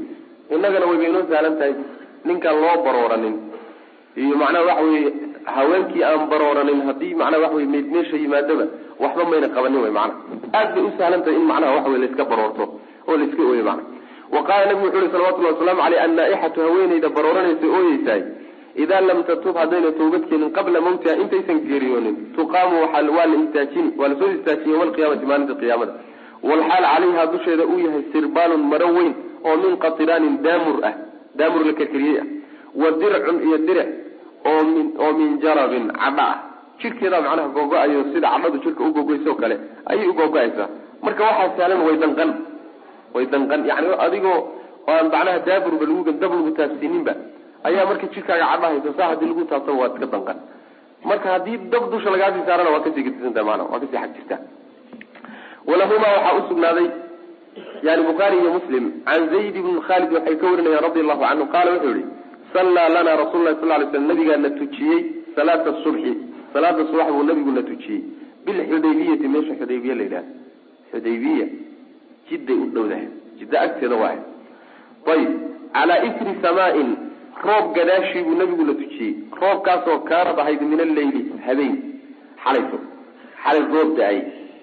innagana wayba inoo sahlan tahay ninkaan loo barooranin iyo macnaha waxa weye haweenkii aan barooranin haddii macnaha waxa wey meyd meesha yimaadaba waxba mayna qabanin wey macnaha aad bay u sahlan tahay in macnaha waxa wey laiska baroorto oo laiska ooyo macnaha wa qaala nabigu wuxu uhi salawatullahi wasalaamu caleyh annaa-ixatu haweeneyda barooranaysa ooyeysahay idaa lam tatub haddayna toobad keenin qabla mawtiha intaysan geeriyoonin tuqaamu waa waa la istaajini waa lasoo istaajiyey yowma alqiyaamati maalinta qiyaamada walxaal calayha dusheeda uu yahay sirbaalun maro weyn oo min qatiraanin daamur ah daamur la karkariyey ah wa dircun iyo diric oo min oo min jarabin cadho ah jidhkeedaa macnaha googo-ayo sida cadhadu jidhka u googoysoo kale ayay u googo-aysaa marka waxaa sahlan way danqan way danqan yani adigoo aan macnaha daaburba lagu dab lagu taabsiininba ayaa marka jidhkaaga cadho haysa saa haddii lagu taabtaba waad iska danqan marka haddii dab dusha lagaasii saarana waa kasii gedisantaha maana waa kasii xag jirta walahumaa waxaa usugnaaday yani bukhaari iyo muslim can zayd ibn khalid waxay ka warinayaan radi allahu canhu qaala wuxuu yihi sallaa lana rasul lah sal lay slam nabigaana tujiyey salaata subxi salaada subax buu nabiguna tujiyey bilxudaybiyati meesha xudaybiya la yidhaha xudaybiya jidday u dhowdahay jidda agteeda waay ayib calaa isri samaain roob gadaashii buu nabiguna tujiyey roobkaasoo kaanad ahayd min alleyli habeen xalayso xalay roob da-ay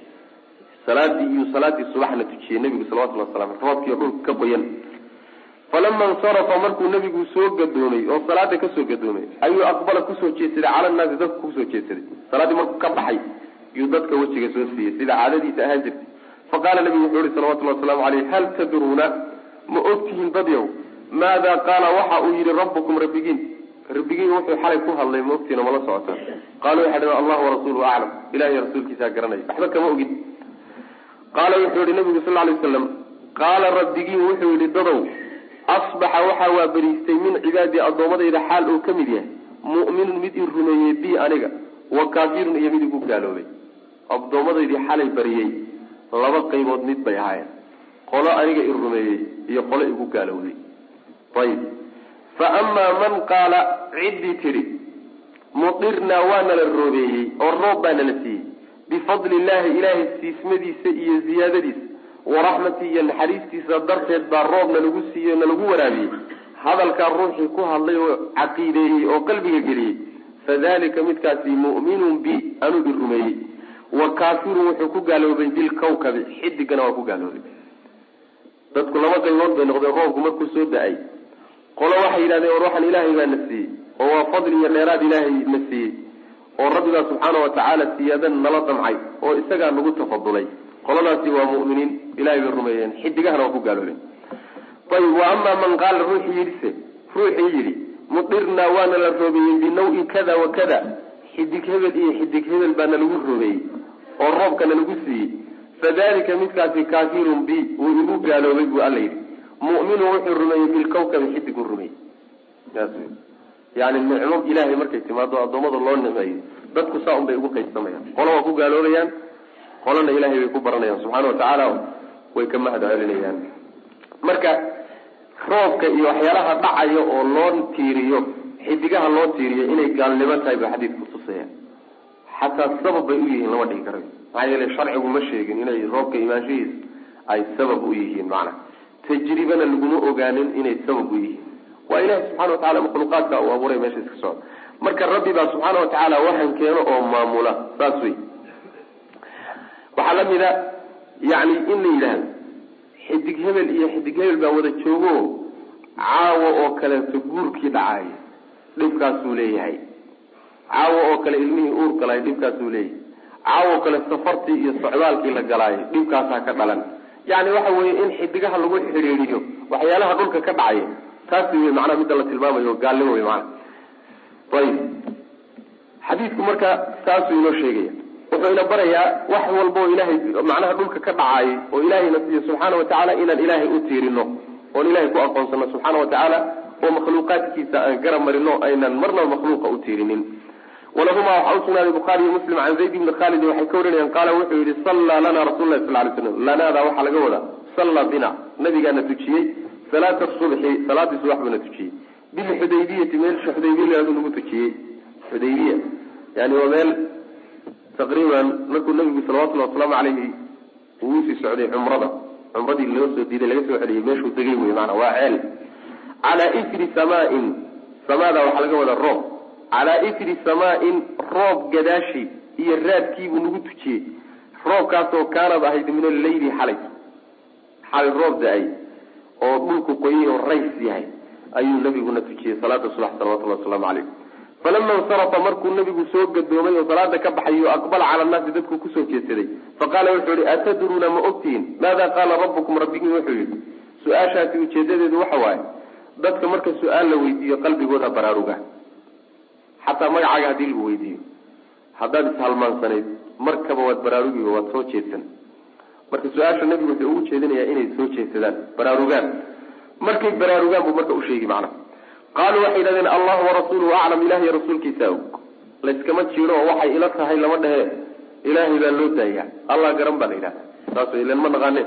salaadii iyo salaadii subaxna tujiyey nabigu salawatulli wasalam roobkii dhulka ka qoyan falama insarafa markuu nabigu soo gadoomay oo salaada kasoo gadoomay ayuu aqbala kusoo jeedsaday cala naasi dadka kusoo jeedsaday salaaddii markuu ka baxay yuu dadka wejiga soo siiyey sida caadadiisa ahaan jirtay faqaala nabigu wuxuu yihi salawatullhi wasalaamu caleyh hal tadruuna ma ogtihiin dadyow maada qaala waxa uu yihi rabbukum rabbigiin rabbigiin wuxuu xalay ku hadlay ma ogtihiin mala socotaan qaalu waxay dhaheen allah warasuuluhu aclam ilahiy rasuulkiisaa garanaya waxba kama ogin qaala wuxuu yihi nabigu sal lay waslam qaala rabbigiin wuxuu yihi dadow asbaxa waxaa waa beriistay min cibaadii addoommadayda xaal uu ka mid yahay mu'minun mid i rumeeyey bi aniga wa kaafirun iyo mid igu gaaloobay addoomadaydii xalay bariyey laba qaybood mid bay ahaayeen qolo aniga i rumeeyey iyo qolo igu gaalowday ayib fa amaa man qaala ciddii tidhi mudirnaa waa nala roobeeyey oo roob baa nala siiyey bifadli illaahi ilaahay siismadiisa iyo ziyaadadiisa waraxmatii iyo naxariistiisa darteed baa roob nalagu siiyey nalagu waraabiyey hadalkaa ruuxii ku hadlay oo caqiideeyey oo qalbiga geliyey fadalika midkaasi mu'minun bi anuu i rumeeyey wa kaafirun wuxuu ku gaaloobay bilkawkabi xidigana waa ku gaaloobay dadku laba qaybood bay noqdeen roobku markuu soo da-ay qolo waxay yidhahdeen war waxaan ilaahay baa na siiyey oo waa fadli iyo dheeraad ilaahay na siiyey oo rabbigaa subxaana watacaala siyaadan nala damcay oo isagaa nagu tafadulay qoladaasi waa mu'miniin ilahay bay rumeeyeen xidigahana waa ku gaaloobeen ayib wa amaa man qaala ruuxii yidhise ruuxii yidhi mudirnaa waana la roobeeyey binaw-in kada wa kada xidig hebel iyo xidig hebel baa nalagu roobeeyey oo roobka nalagu siiyey fadalika midkaasi kaafirun bi wuu igu gaaloobay buu alla yidhi mu'minun wuxuu rumeeyey bilkawkabi xidiguu rumeeyey saas wey yani nicmo ilaahay markay timaado addoommada loo nimeeyo dadku saa un bay ugu qaybsamayaan qolo waa ku gaaloobayaan qolana ilahay bay ku baranayaan subxaana watacaala way ka mahad celinayaan marka roobka iyo waxyaalaha dhacaya oo loo tiiriyo xidigaha loo tiiriyo inay gaalnimo tahay ba xadiidku tusaya xataa sabab bay u yihiin lama dhihi karayo maxaa yeele sharcigu ma sheegin inay roobka imaanshahiisa ay sabab u yihiin macna tajribana laguma ogaanin inay sabab u yihiin waa ilahi subxana watacala makhluuqaadka uu abuuray meesha iska socda marka rabbi baa subxaana watacaala waxan keeno oo maamula saas wey waxaa lamid a yani in la yidhaahdo xidig hebel iyo xidig hebel baa wada joogo caawo oo kaleeto guurkii dhacay dhibkaasuu leeyahay caawo oo kale ilmihii uur galay dhibkaasuu leeyahay caawo oo kale safartii iyo socdaalkii la galaayo dhibkaasaa ka dhalan yani waxa weeye in xidigaha lagu xidhiidiyo waxyaalaha dhulka ka dhacaya taasi wey macnaha midda la tilmaamayo gaalnimo wey maana ayib xadiidku marka saasuu inoo sheegaya wuxuu ina barayaa wax walba oo ilaahay macnaha dhulka ka dhacaayay oo ilaahayna siiyo subxaana watacaala inaan ilaahay u tiirino oon ilahay ku aqoonsano subxaana watacaala oo makhluuqaadkiisa aan garab marino aynan marnaba makhluuqa u tiirinin walahumaa waxaa usugnaaday bukhaari iyo muslim can zayd ibni khaalid waxay ka warinayaan qaala wuxuu yihi sallaa lana rasul lahi sal lay slam lanaada waxaa laga wadaa sallaa bina nabigaana tujiyey salaata subxi salaadii subax buuna tujiyey bilxudaybiyati meelsha xudaybiya laadu lagu tujiyey xudaybiya yani waa meel taqriiban markuu nabigu salawatullhi wasalaamu caleyhi uu sii socday cumrada cumradii loo soo diiday laga soo celiyey meeshuu degay wey maana waa ceel calaa ifri samaain samaada waxaa laga wadaa roob calaa ifri samaain roob gadaashi iyo raadkiibuu nagu tujiyey roobkaasoo kaanad ahayd min alleyli xalay xalay roob da-ay oo dhulku qoyay oo rays yahay ayuu nabiguna tujiyey salaada subax salawatulli wasalaamu calayh falama insarafa markuu nabigu soo gadoomay oo salaada ka baxay o aqbala cala annaasi dadku kusoo jeedsaday faqaala wuxuu yihi atadruuna ma ogtihiin maada qaala rabbukum rabbigiin wuxuu yihi su-aashaasi ujeedadeedu waxa waaye dadka marka su-aal la weydiiyo qalbigooda baraaruga xataa magacaaga haddii lagu weydiiyo haddaad ishalmaansanayd markaba waad baraarugiba waad soo jeedsan marka su-aasha nabigu wuxuu ugu jeedinayaa inay soo jeedsadaan baraarugaan markay baraarugaan buu marka usheegi macna qaaluu waxay yidhahdeen allahu warasuuluhu aclam ilahiy rasuulkiisa og layskama jiro oo waxay ila tahay lama dhehe ilaahay baa loo daayaa allah garan baa la yidhahda saas ilan ma naqaane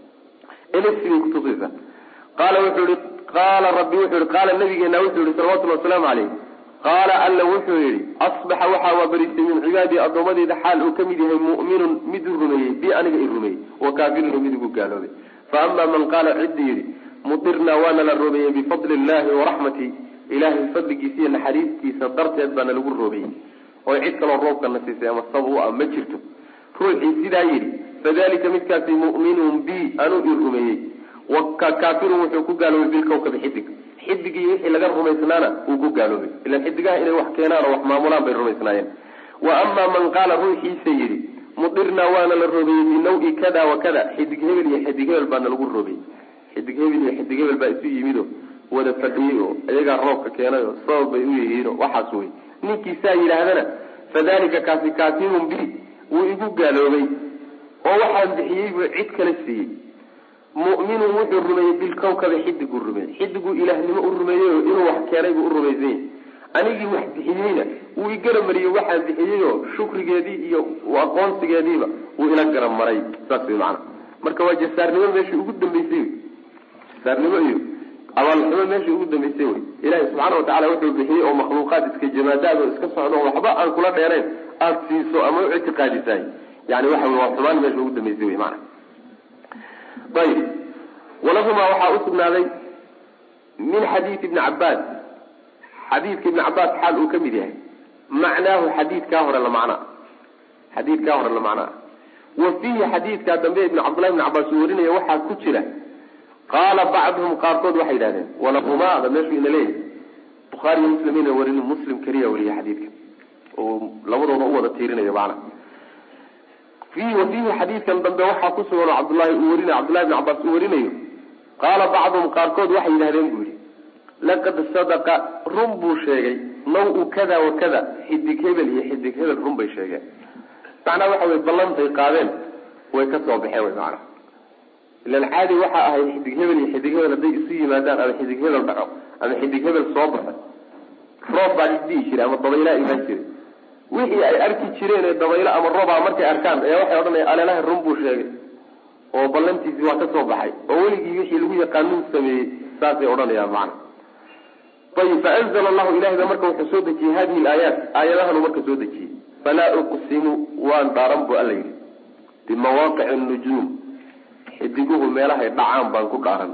bay kutusaysa qaala wuxuu yihi qaala rabbi wuxuu yihi qaala nabigeena wuxuu yihi salawatulli wasalaamu caleyh qaala alla wuxuu yihi asbaxa waxaa waabarisay min cibaadii addoommadeyda xaal uu kamid yahay mu'minun mid u rumeeyey bi aniga i rumeeyey wa kaafirun mid igu gaaloobay fa ama man qaala ciddi yidhi mudirnaa waana la roobeeyey bifadli illahi waraxmati ilahay fadligiisa iyo naxariistiisa darteed baana lagu roobeeyey oo cid kaloo roobkana siisay ama sab u ah ma jirto ruuxii sidaa yidhi fadalika midkaasi mu'minun bi anuu i rumeeyey wakaafirun wuxuu ku gaaloobay bilkawkabi xidig xidigii wixii laga rumaysnaana uu ku gaaloobay ilan xidigaha inay wax keenaan oo wax maamulaan bay rumaysnaayeen wa amaa man qaala ruuxiisa yidhi mudirnaa waana la roobeeyey binawi kada wa kada xidig hebel iyo xidig hebel baana lagu roobeeyey xidig hebel iyo xidig hebel baa isu yimid oo wada fadhiyey oo iyagaa roobka keenay oo sabab bay u yihiin oo waxaas wey ninkii saa yidhaahdana fadalika kaasi kaafirun bi wuu igu gaaloobay oo waxaan bixiyey buu cid kala siiyey mu'minun wuxuu rumeeyey bilkawkabi xidiguu rumeeyey xidiguu ilaahnimo u rumeeyey oo inuu wax keenay buu u rumaysan yahy anigii wax bixiyeyna wuu igaramariyey waxaan bixiyey oo shukrigeedii iyo aqoonsigeediiba wuu ila garamaray saas wey macana marka waa jasaarnimo meeshii ugu dambeysay wey jasaarnimo iyo abaalxumo meeshii ugu dambeysay wey ilahi subxaana watacala wuxuu bixiyey oo makhluuqaad iska jamaadaad oo iska socdo waxba aan kula dheerayn aada siiso ama u ictiqaadisaay yani waxa wey waa xumaan meesha ugu dambeysay wey maana ayib walahumaa waxaa usugnaaday min xadiidi ibni cabaas xadiidka ibni cabaas xaal uu ka mid yahay macnaahu xadiidkaa hore la macnaa xadiidkaa hore la macnaa wa fiihi xadiidkaa dambe ibn cabdullahi ibni cabaas uu warinaya waxaa ku jira qaala bacduhum qaarkood waxay yidhahdeen walahumaada meeshuu ina leeyahay bukhaari iyo muslim ina warin muslim keliya wariya xadiidka oo labadooda u wada tiirinayo macna wa fiihi xadiidkan dambe waxaa ku sugan oo cabdullahi uu warinayo cabdullahi ibn cabaas uu warinayo qaala bacduhum qaarkood waxay yidhahdeen buu yihi laqad sadaqa run buu sheegay naw-u kada wa kada xidig hebel iyo xidig hebel run bay sheegeen macnaa waxa wey ballantay qaadeen way ka soo baxeen wy macana ilan caadi waxaa ahayd xidig hebel iyo xidig hebel hadday isu yimaadaan ama xidig hebel dhaco ama xidig hebel soo baxo roob baa isdhihi jiray ama dabaylaa imaan jiray wixii ay arki jireen ee dabaylo ama roobaa markay arkaan ayaa waxay odhanaya aleelaha run buu sheegay oo ballantiisii waa ka soo baxay oo weligii wixii lagu yaqaanuu sameeyey saasay odhanayaan macana ayib faanzla allahu ilahay baa marka wuxuu soo dejiyey hadihi laayaat aayadahanu marka soo dejiyey falaa uqsimu waan dhaaran bu alla yidhi bimawaaqici nujuum xidiguhu meelahay dhacaan baan ku dhaaran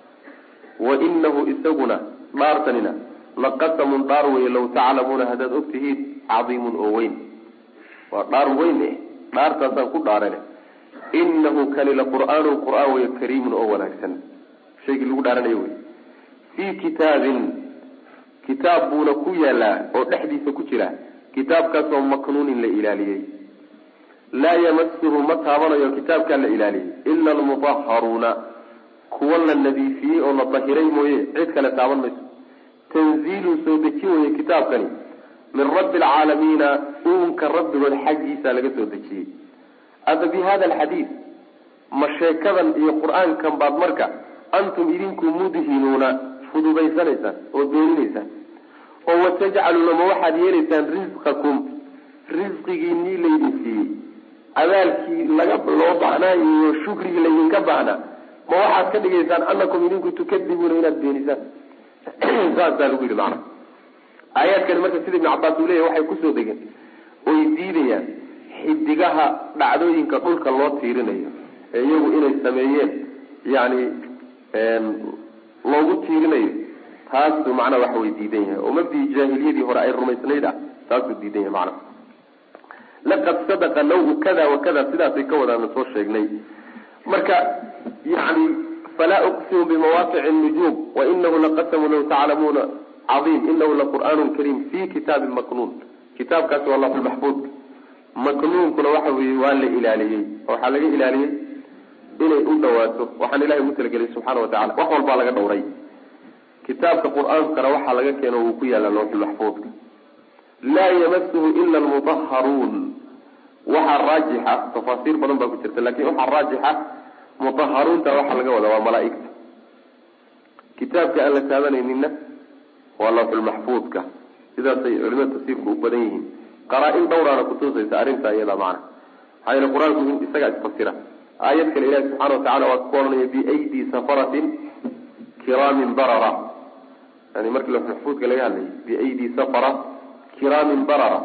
wa inahu isaguna dhaartanina laqasamun dhaar weye law taclamuuna haddaad og tihiin cadiimun oo weyn waa dhaar weyn eh dhaartaasaan ku dhaarane inahu kani la qur'aanun qur'aan wey kariimun oo wanaagsan shaygii lagu dhaaranayo wey fii kitaabin kitaab buuna ku yaalaa oo dhexdiisa ku jira kitaabkaasoo maknuunin la ilaaliyey laa yamasuhu ma taabanayo kitaabkaa la ilaaliyey ila almutaharuuna kuwa la nadiifiyey oo la dahiray mooye cid kale taaban mayso tanziilun soo dejin weye kitaabkani min rabbi alcaalamiina uunka rabbigood xaggiisa laga soo dejiyey aba bi hada alxadiid ma sheekadan iyo qur-aankan baad marka antum idinku mudhinuuna fududaysanaysaan oo doorinaysaan oo watajcaluuna ma waxaad yeelaysaan risqakum risqigiinii laydin siiyey abaalkii laga loo baahnaa iyo shukrigii laydinka baahnaa ma waxaad ka dhigaysaan anakum idinku tukadibuuna inaad beenisaan saasaa lagu yidhi macana aayaadkani marka sida ibnu cabaas uu leyahy waxay kusoo degeen oy diidayaan xidigaha dhacdooyinka dhulka loo tiirinayo ee iyagu inay sameeyeen yani loogu tiirinayo taasuu macnaha waxa way diidan yahay oo mabdii jaahiliyadii hore ay rumaysnayd ah taasuu diidan yahay macnaha laqad sadaqa nawu kada wa kada sidaasay ka wadaana soo sheegnay marka yani falaa uqsimu bimawaaqici nujuum wainahu laqasamu law taclamuuna caiim inahu laqur'aanu kariim fi kitaabin maknuun kitaabkaasi waa lafulmaxfuudka maknuunkuna waxa weye waa la ilaaliyey waxaa laga ilaaliyey inay u dhawaato waxaan ilahay ugu talagelay subxaana wa tacala wax walbaa laga dhowray kitaabka qur-aankana waxaa laga keeno wuu ku yaalla lawxulmaxfuudka laa yamasuhu ila almutaharuun waxaa raajixa tafaasiir badan baa ku jirta lakin waxaa raajixa mutaharuunta waxaa laga wadaa waa malaaigta kitaabka aan la taabanayninna waa lawxulmaxfuudka sidaasay culimada tafsiirku u badan yihiin qaraa-in dhowraana kutusaysa arrintaa iyada macna maxaa yeele qur-aanku isagaa isfasira aayad kale ilahi subxana watacala waa ku ohanaya biaydi safaratin kiraamin barara yani markii lawxulmaxfuudka laga hadlayay biaydi safara kiraamin barara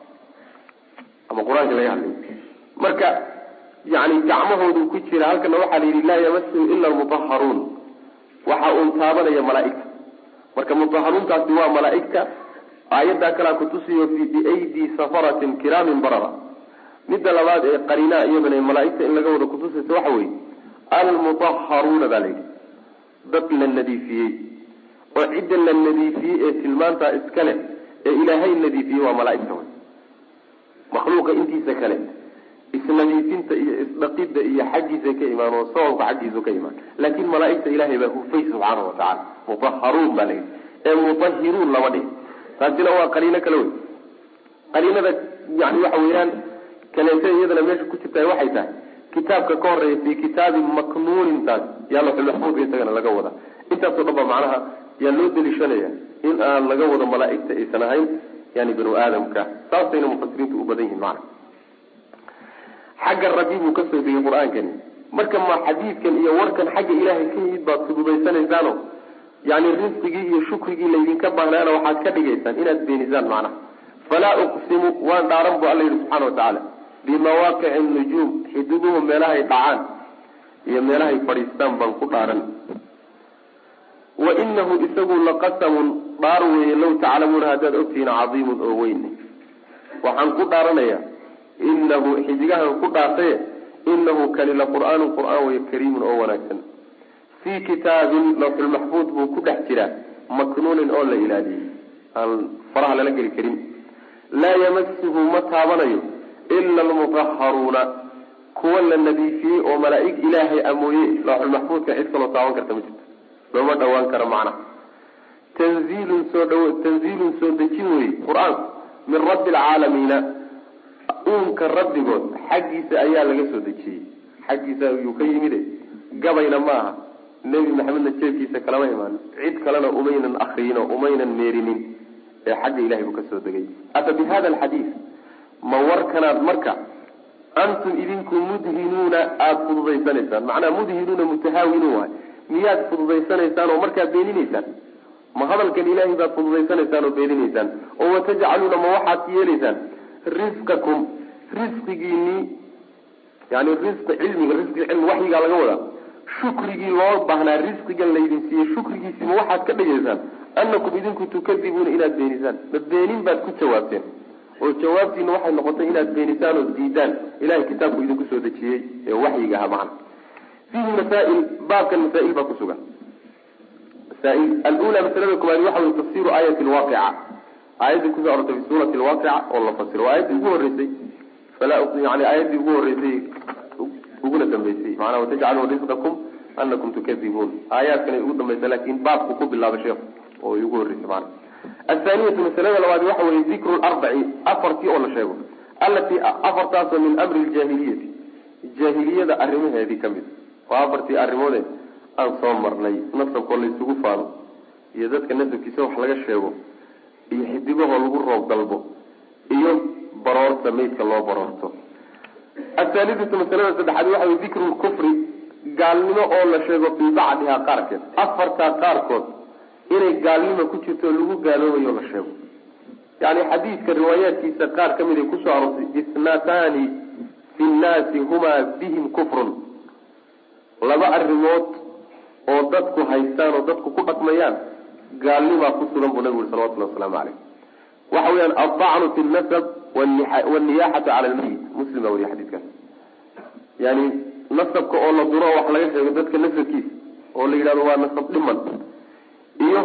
ama qur-aanka laga hadlayay marka yani gacmahoodu ku jira halkana waxaa la yidhi laa yamasuhu ila almutaharuun waxa uun taabanaya malaaigta marka mutaharuuntaasi waa malaaigta aayaddaa kalaa kutusiyo biaydi safaratin kiraamin barara midda labaad ee qarinaa iyadana malaaigta in laga wada kutusaysa waxa weye almutaharuuna baa la yidhi dad la nadiifiyey oo cidda la nadiifiyey ee tilmaantaa iska leh ee ilaahay nadiifiyey waa malaaigta wey makhluuqa intiisa kale isnadiifinta iyo isdhaqidda iyo xaggiisa ka imaan oo sababka xaggiisu ka imaan laakin malaaigta ilahay baa hufay subxaana wa tacala mutaharuun baa la yidhi ee mutahiruun lama dhihi taasina waa qaliino kale wey qaliinada yani waxa weeyaan kaleeto iyadana meesha ku jirta waxay tahay kitaabka ka horeeya fi kitaabin maknuunin taas yaa laxulmaxfuudka isagana laga wada intaasoo dhan ba macnaha yaa loo deliishanaya in aan laga wado malaaigta aysan ahayn yani banu aadamka saasayna mufasiriintu u badan yihin macna xagga rabbi buu kasoo degay qur-aankani marka ma xadiidkan iyo warkan xagga ilaahay ka yimid baad fudubaysanaysaano yani risqigii iyo shukrigii laydinka baahnaana waxaad ka dhigaysaan inaad beenisaan macnaha falaa uqsimu waan dhaaran bu alla yihi subxana watacaala bimawaaqici nujuum xididuhu meelahay dhacaan iyo meelahay fadhiistaan baan ku dhaaran wa inahu isagu laqasamun dhaar weeye law taclamuuna haddaad ogtihiin cadiimun oo weyn waxaan ku dhaaranaya inahu xidigahan ku dhaartaye inahu kani la qur'aanu qur'aan wey kariimun oo wanaagsan fii kitaabin lawxulmaxfuud buu ku dhex jiraa maknuunin oo la ilaaliyey aan faraha lala geli karin laa yamasuhu ma taabanayo ila almutaharuuna kuwa la nadiifiyey oo malaa'ig ilaahay amooye lawxulmaxfuudka cid kaloo taaban karta ma jirto looma dhawaan karo macnaha tanziilun soo dha tanziilun soo dejin weye qur-aanku min rabbi alcaalamiina uunka rabbigood xaggiisa ayaa laga soo dejiyey xaggiisa ayuu ka yimide gabayna ma aha nebi maxamedna jeebkiisa kalama imaan cid kalena umaynan akriyin oo umaynan meerinin ee xagga ilahay buu kasoo degay ata bi hada alxadiid ma warkanaad marka antum idinku mudhinuuna aada fududaysanaysaan macnaha mudhinuuna mutahaawinuun waay miyaad fududaysanaysaan oo markaad beeninaysaan ma hadalkan ilaahay baad fududaysanaysaan oo beeninaysaan oo watajcaluuna ma waxaad yeelaysaan risqakum risqigiinii yani risqi cilmiga risqi cilmi waxyigaa laga wadaa shukrigii loo baahnaa risqigan laydin siiyey shukrigiisi ma waxaad ka dhigaysaan anakum idinku tukadibuuna inaad beenisaan ma beenin baad ku jawaabteen oo jawaabtiina waxay noqotay inaad beenisaan oo diidaan ilahay kitaabku idinku soo dejiyey ee waxyiga aha macana fiihi masaail baabkan masaail baa kusugan masaail alula masalada koowaad waxa wey tafsiru aayati lwaaqica aayaddii kusoo arortay fi suurati lwaaqica oo la fasiro waa aayaddii ugu horeysay falaa yani aayaddii ugu horeysay uguna dambeysay macnaha watajcaluuna risqakum anakum tukadibuun aayaadkan ugu dambaysa laakin baabku ku bilaabay sheekhu oo ugu horreysay maana athaaniyatu masalada labaad waxa weye dikru larbaci afartii oo la sheego allatii afartaasoo min amri ljaahiliyati jaahiliyada arrimaheedii kamid waa afartii arrimoode aan soo marnay nasabkoo laysugu faano iyo dadka nasabkiisa wax laga sheego iyo xidigahoo lagu roob dalbo iyo baroorta maydka loo baroorto athaalidatu masalada saddexaad waxa wey dikru lkufri gaalnimo oo la sheego fii bacdihaa qaarkeed afartaa qaarkood inay gaalnimo ku jirto oo lagu gaaloobayo la sheego yani xadiidka riwaayaadkiisa qaar ka mid ay kusoo aroortay isnatani fi nnaasi humaa bihim kufrun laba arrimood oo dadku haystaan oo dadku ku dhaqmayaan gaalnimaa ku sugan buu nabigu uri salawatullahi wasalaamu caleyh waxa weyaan aldacnu fi lnasab waniyaxatu cala lmayit muslim baa weriya xadiidkaas yani nasabka oo la duro oo wax laga sheego dadka nasabkiisa oo la yidhahdo waa nasab dhiman iyo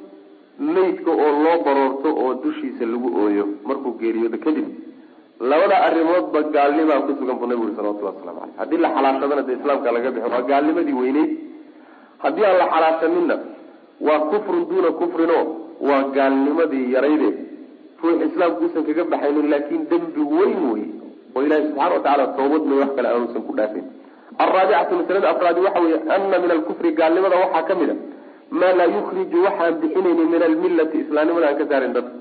maydka oo loo baroorto oo dushiisa lagu ooyo markuu geeriyoodo kadib labada arrimoodba gaalnimaa ku sugan buu nabigu uri salawatullahi waslamu caleyh haddii la xalaashadana dee islaamka laga bixi waa gaalnimadii weyneyd haddii aan la xalaashaninna waa kufrun duuna kufrin o waa gaalnimadii yarayde ruux islaamku uusan kaga baxaynin laakin dembi weyn wey oo ilahi subxana watacaala toobad may wax kale aanusan ku dhaafin alraabicatu masalada afraadi waxa weeye ana min alkufri gaalnimada waxaa kamid a maa laa yukriju waxaan bixinayni min almillati islaamnimada aan ka saarin dadka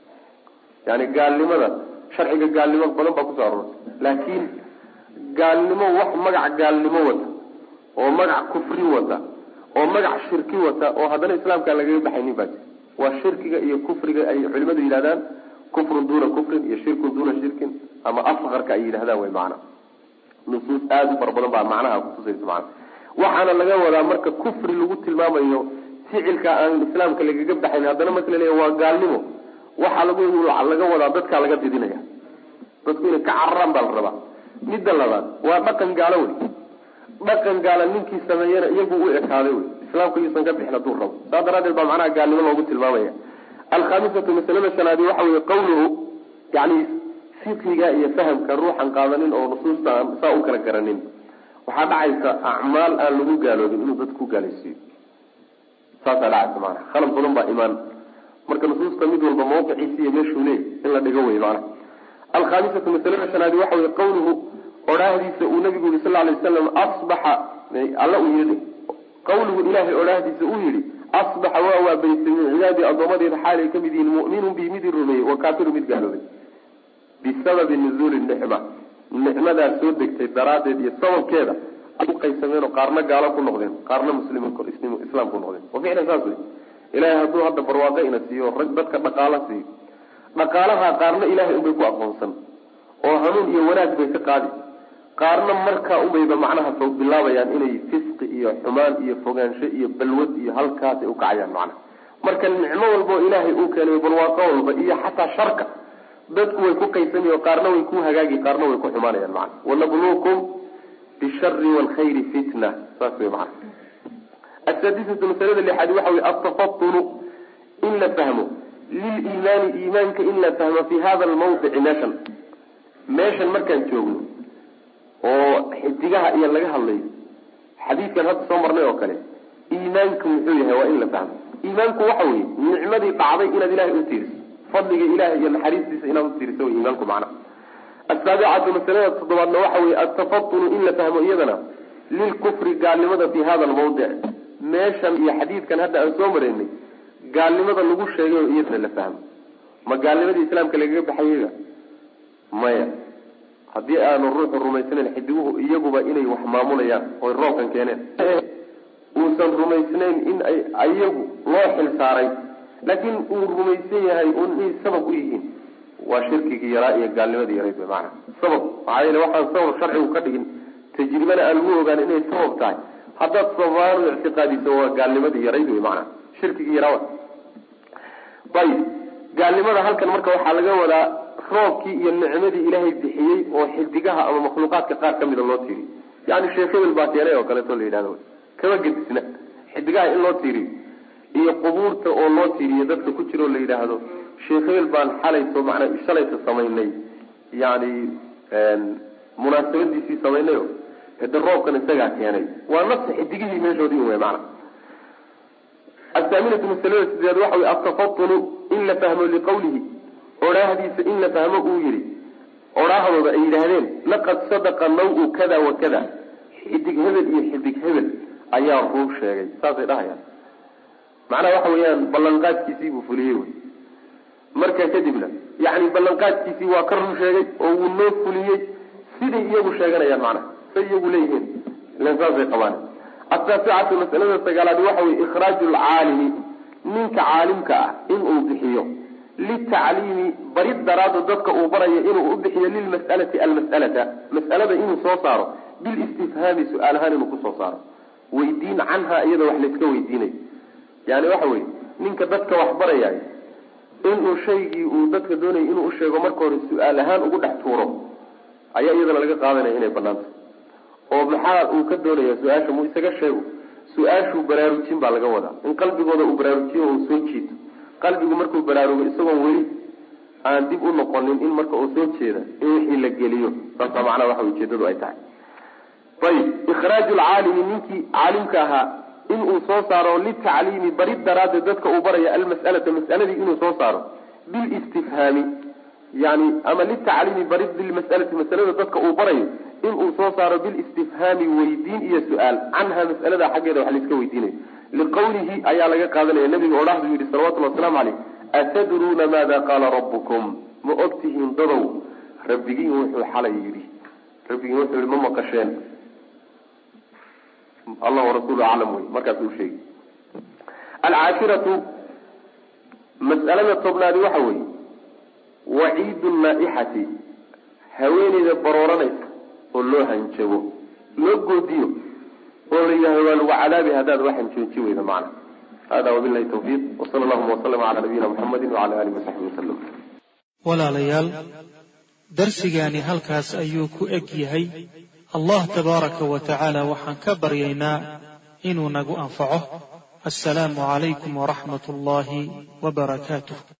yani gaalnimada sharciga gaalnimo badan baa kusoo aroortay laakiin gaalnimo wax magac gaalnimo wata oo magac kufri wata oo magac shirki wata oo haddana islaamkaan lagaga baxaynin baa jir waa shirkiga iyo kufriga ay culimadu yidhahdaan kufrun duuna kufrin iyo shirkun duuna shirkin ama asqarka ay yidhahdaan way macana nusuus aada u fara badan baa macnaha kutusaysa macana waxaana laga wadaa marka kufri lagu tilmaamayo ficilka aan islaamka lagaga baxayn haddana marka la leeya waa gaalnimo waxaa lagu laga wadaa dadkaa laga didinaya dadku inay ka cararaan baa la rabaa midda labaad waa dhaqan gaalo wey dhaqan gaala ninkii sameeyana iyagu u ekaaday wey islaamku yuusan ka bixin hadduu rabo saas daraadeed baa macnaha gaalnimo loogu tilmaamaya alkhamisatu masalada shanaadi waxa weye qawluhu yani fiqiga iyo fahamka ruuxan qaadanin oo nusuusta aan saa u kala garanin waxaa dhacaysa acmaal aan lagu gaaloobin inuu dadku ku gaalaysiiyo saasaa dhacaysa maanaa khalad badan baa imaan marka nusuusta mid walba mawqiciisi iyo meeshuu leey in la dhigo wey maanaa alkhamisatu masalada shanaadi waxa weye qawluhu odhaahdiisa uu nabigu yihi sal lay wasalam asbaxa alla uu yidhi qawluhu ilahay odhaahdiisa uu yihi asbaxa waa waabaystay min cibaadi addoomadeeda xaalay kamid yihiin mu'minun bi mid i rumeeyey wa kaafiru mid gaaloobay bisababi nuzuuli nicma nicmadaas soo degtay daraaddeed iyo sababkeeda ay uqaysameen oo qaarna gaalo ku noqdeen qaarna muslimin islaam ku noqdeen wa ficlan saas wey ilahay hadduu hadda barwaaqo ina siiyo rag dadka dhaqaalo siiyo dhaqaalaha qaarna ilahay unbay ku aqoonsan oo hanuun iyo wanaag bay ka qaadi qaarna markaa unbayba macnaha soo bilaabayaan inay fisqi iyo xumaan iyo fogaansho iyo balwad iyo halkaas ay ukacayaan macnaha marka nicmo walba oo ilaahay uu keenay barwaaqo walba iyo xataa sharka dadku way ku qaysami o qaarna way ku hagaagi qaarna way ku xumaanayaan macana wanabluukum bishari waalkhayri fitna saas wey macana asaadisatu masalada lixaad waxa wey altafatunu in la fahmo liliimaani iimaanka in la fahmo fi hada almawdici meeshan meeshan markaan joogno oo xidigaha iyo laga hadlayo xadiidkan hadda soo marnay oo kale iimaanku muxuu yahay waa in la fahmo iimaanku waxa weye nicmadii dhacday inaad ilahay u tiiriso fadliga ilahay iyo naxariistiisa inaad u tiiriso wy iimaanku macnaha asaabicatu masalada toddobaadna waxa weye altafatunu in la fahmo iyadana lilkufri gaalnimada fi hada almawdic meeshan iyo xadiidkan hadda aan soo maraynay gaalnimada lagu sheegay oo iyadana la fahmo ma gaalnimadii islaamka lagaga baxayaga maya haddii aanu ruuxu rumaysnayn xidiguhu iyaguba inay wax maamulayaan oy roobkan keeneen uusan rumaysnayn in ay iyagu loo xil saaray laakiin uu rumaysan yahay un inay sabab u yihiin waa shirkigii yaraa iyo gaalnimadii yarayd wey maana sabab maxaa yeele waxaan sabab sharcigu ka dhigin tajribana aan lagu ogaan inay sabab tahay haddaad sababaan u ictiqaadiso waa gaalnimadii yarayd wey maana shirkigii yaraa ayib gaalnimada halkan marka waxaa laga wadaa roobkii iyo nicmadii ilaahay bixiyey oo xidigaha ama makhluuqaadka qaar kamida loo tiiriyo yani sheekh hebel baa keenay oo kaleeto la yidhahdo kama gedisna xidigaha in loo tiiriyo iyo qubuurta oo loo tiiriyo dadka ku jira oo la yidhaahdo sheekh hebel baan xalayso macnaa shalayta samaynay yani munaasabadiisii samaynayo hade roobkan isagaa keenay waa nafsi xidigihii meeshoodii wey maana athaaminatu masalada sideed waxa wey altafatunu in la fahmo liqawlihi odhaahdiisa in la fahmo uu yihi odhaahdooda ay yidhaahdeen laqad sadaqa naw-u kada wa kada xidig hebel iyo xidig hebel ayaa ruu sheegay saasay dhahayaan macnaha waxa weeyaan ballanqaadkiisii buu fuliyey wy markaa kadibna yani ballanqaadkiisii waa ka run sheegay oo wuu noo fuliyey siday iyagu sheeganayaan macnaha say iyagu leeyihiin ilan saasay qabaan ataasicatu masalada sagaalaad waxa weye ikhraaju lcaalimi ninka caalimka ah inuu bixiyo litacliimi barid daraado dadka uu barayo inuu u bixiyo lilmas'alati almas'alata mas'alada inuu soo saaro bilistifhaami su-aal ahaan inuu kusoo saaro weydiin canha iyada wax layska weydiinayo yani waxa weye ninka dadka wax barayay inuu shaygii uu dadka doonayay inuu usheego marka hore su-aal ahaan ugu dhex tuuro ayaa iyadana laga qaadanaya inay banaanta oo maxaa uu ka doonaya su-aasha mu isaga sheego su-aashuu baraarujin baa laga wadaa in qalbigooda uu baraarujiyo uu soo jiito qalbigu markuu baraarugo isagoon weli aan dib u noqonin in marka uu soo jeeda in wixii la geliyo saasa macnaha waxa ujeedadu ay tahay ayib ikhraaju lcaalimi ninkii caalimka ahaa inuu soo saaro litacliimi barid daraaddeed dadka uu baraya almas'alata mas'aladii inuu soo saaro bilistifhaami yani ama litacliimi barid bilmas'alati masalada dadka uu barayo inuu soo saaro bilistifhaami weydiin iyo su-aal canha mas'alada xaggeeda wax laiska weydiinayo liqawlihi ayaa laga qaadanaya nabiga odhahdu yidhi salawatullhi wasalaamu caleyh atadruuna maada qaala rabbukum ma ogtihiin dadow rabbigiin wuxuu xalay yidhi rabbigiin wuxuu yihi ma maqasheen allah warasuulu aclam wey markaas u sheegi alcaashiratu mas'alada tobnaadi waxa weeye waciidu naaixati haweeneyda barooranaysa oo loo hanjabo loo goodiyo oo la yidhahdo waa lagu cadaabi haddaad wax hanjooji weyda macna hada wabilahi tawfiiq wsala allahuma waslama cala nabiyina muxamedi wacala alihi wasaxbi wasalam walaalayaal darsigaani halkaas ayuu ku eg yahay allah tabaaraka wa tacaala waxaan ka baryaynaa inuu nagu anfaco assalaamu calaykum waraxmat ullaahi wa barakaatuh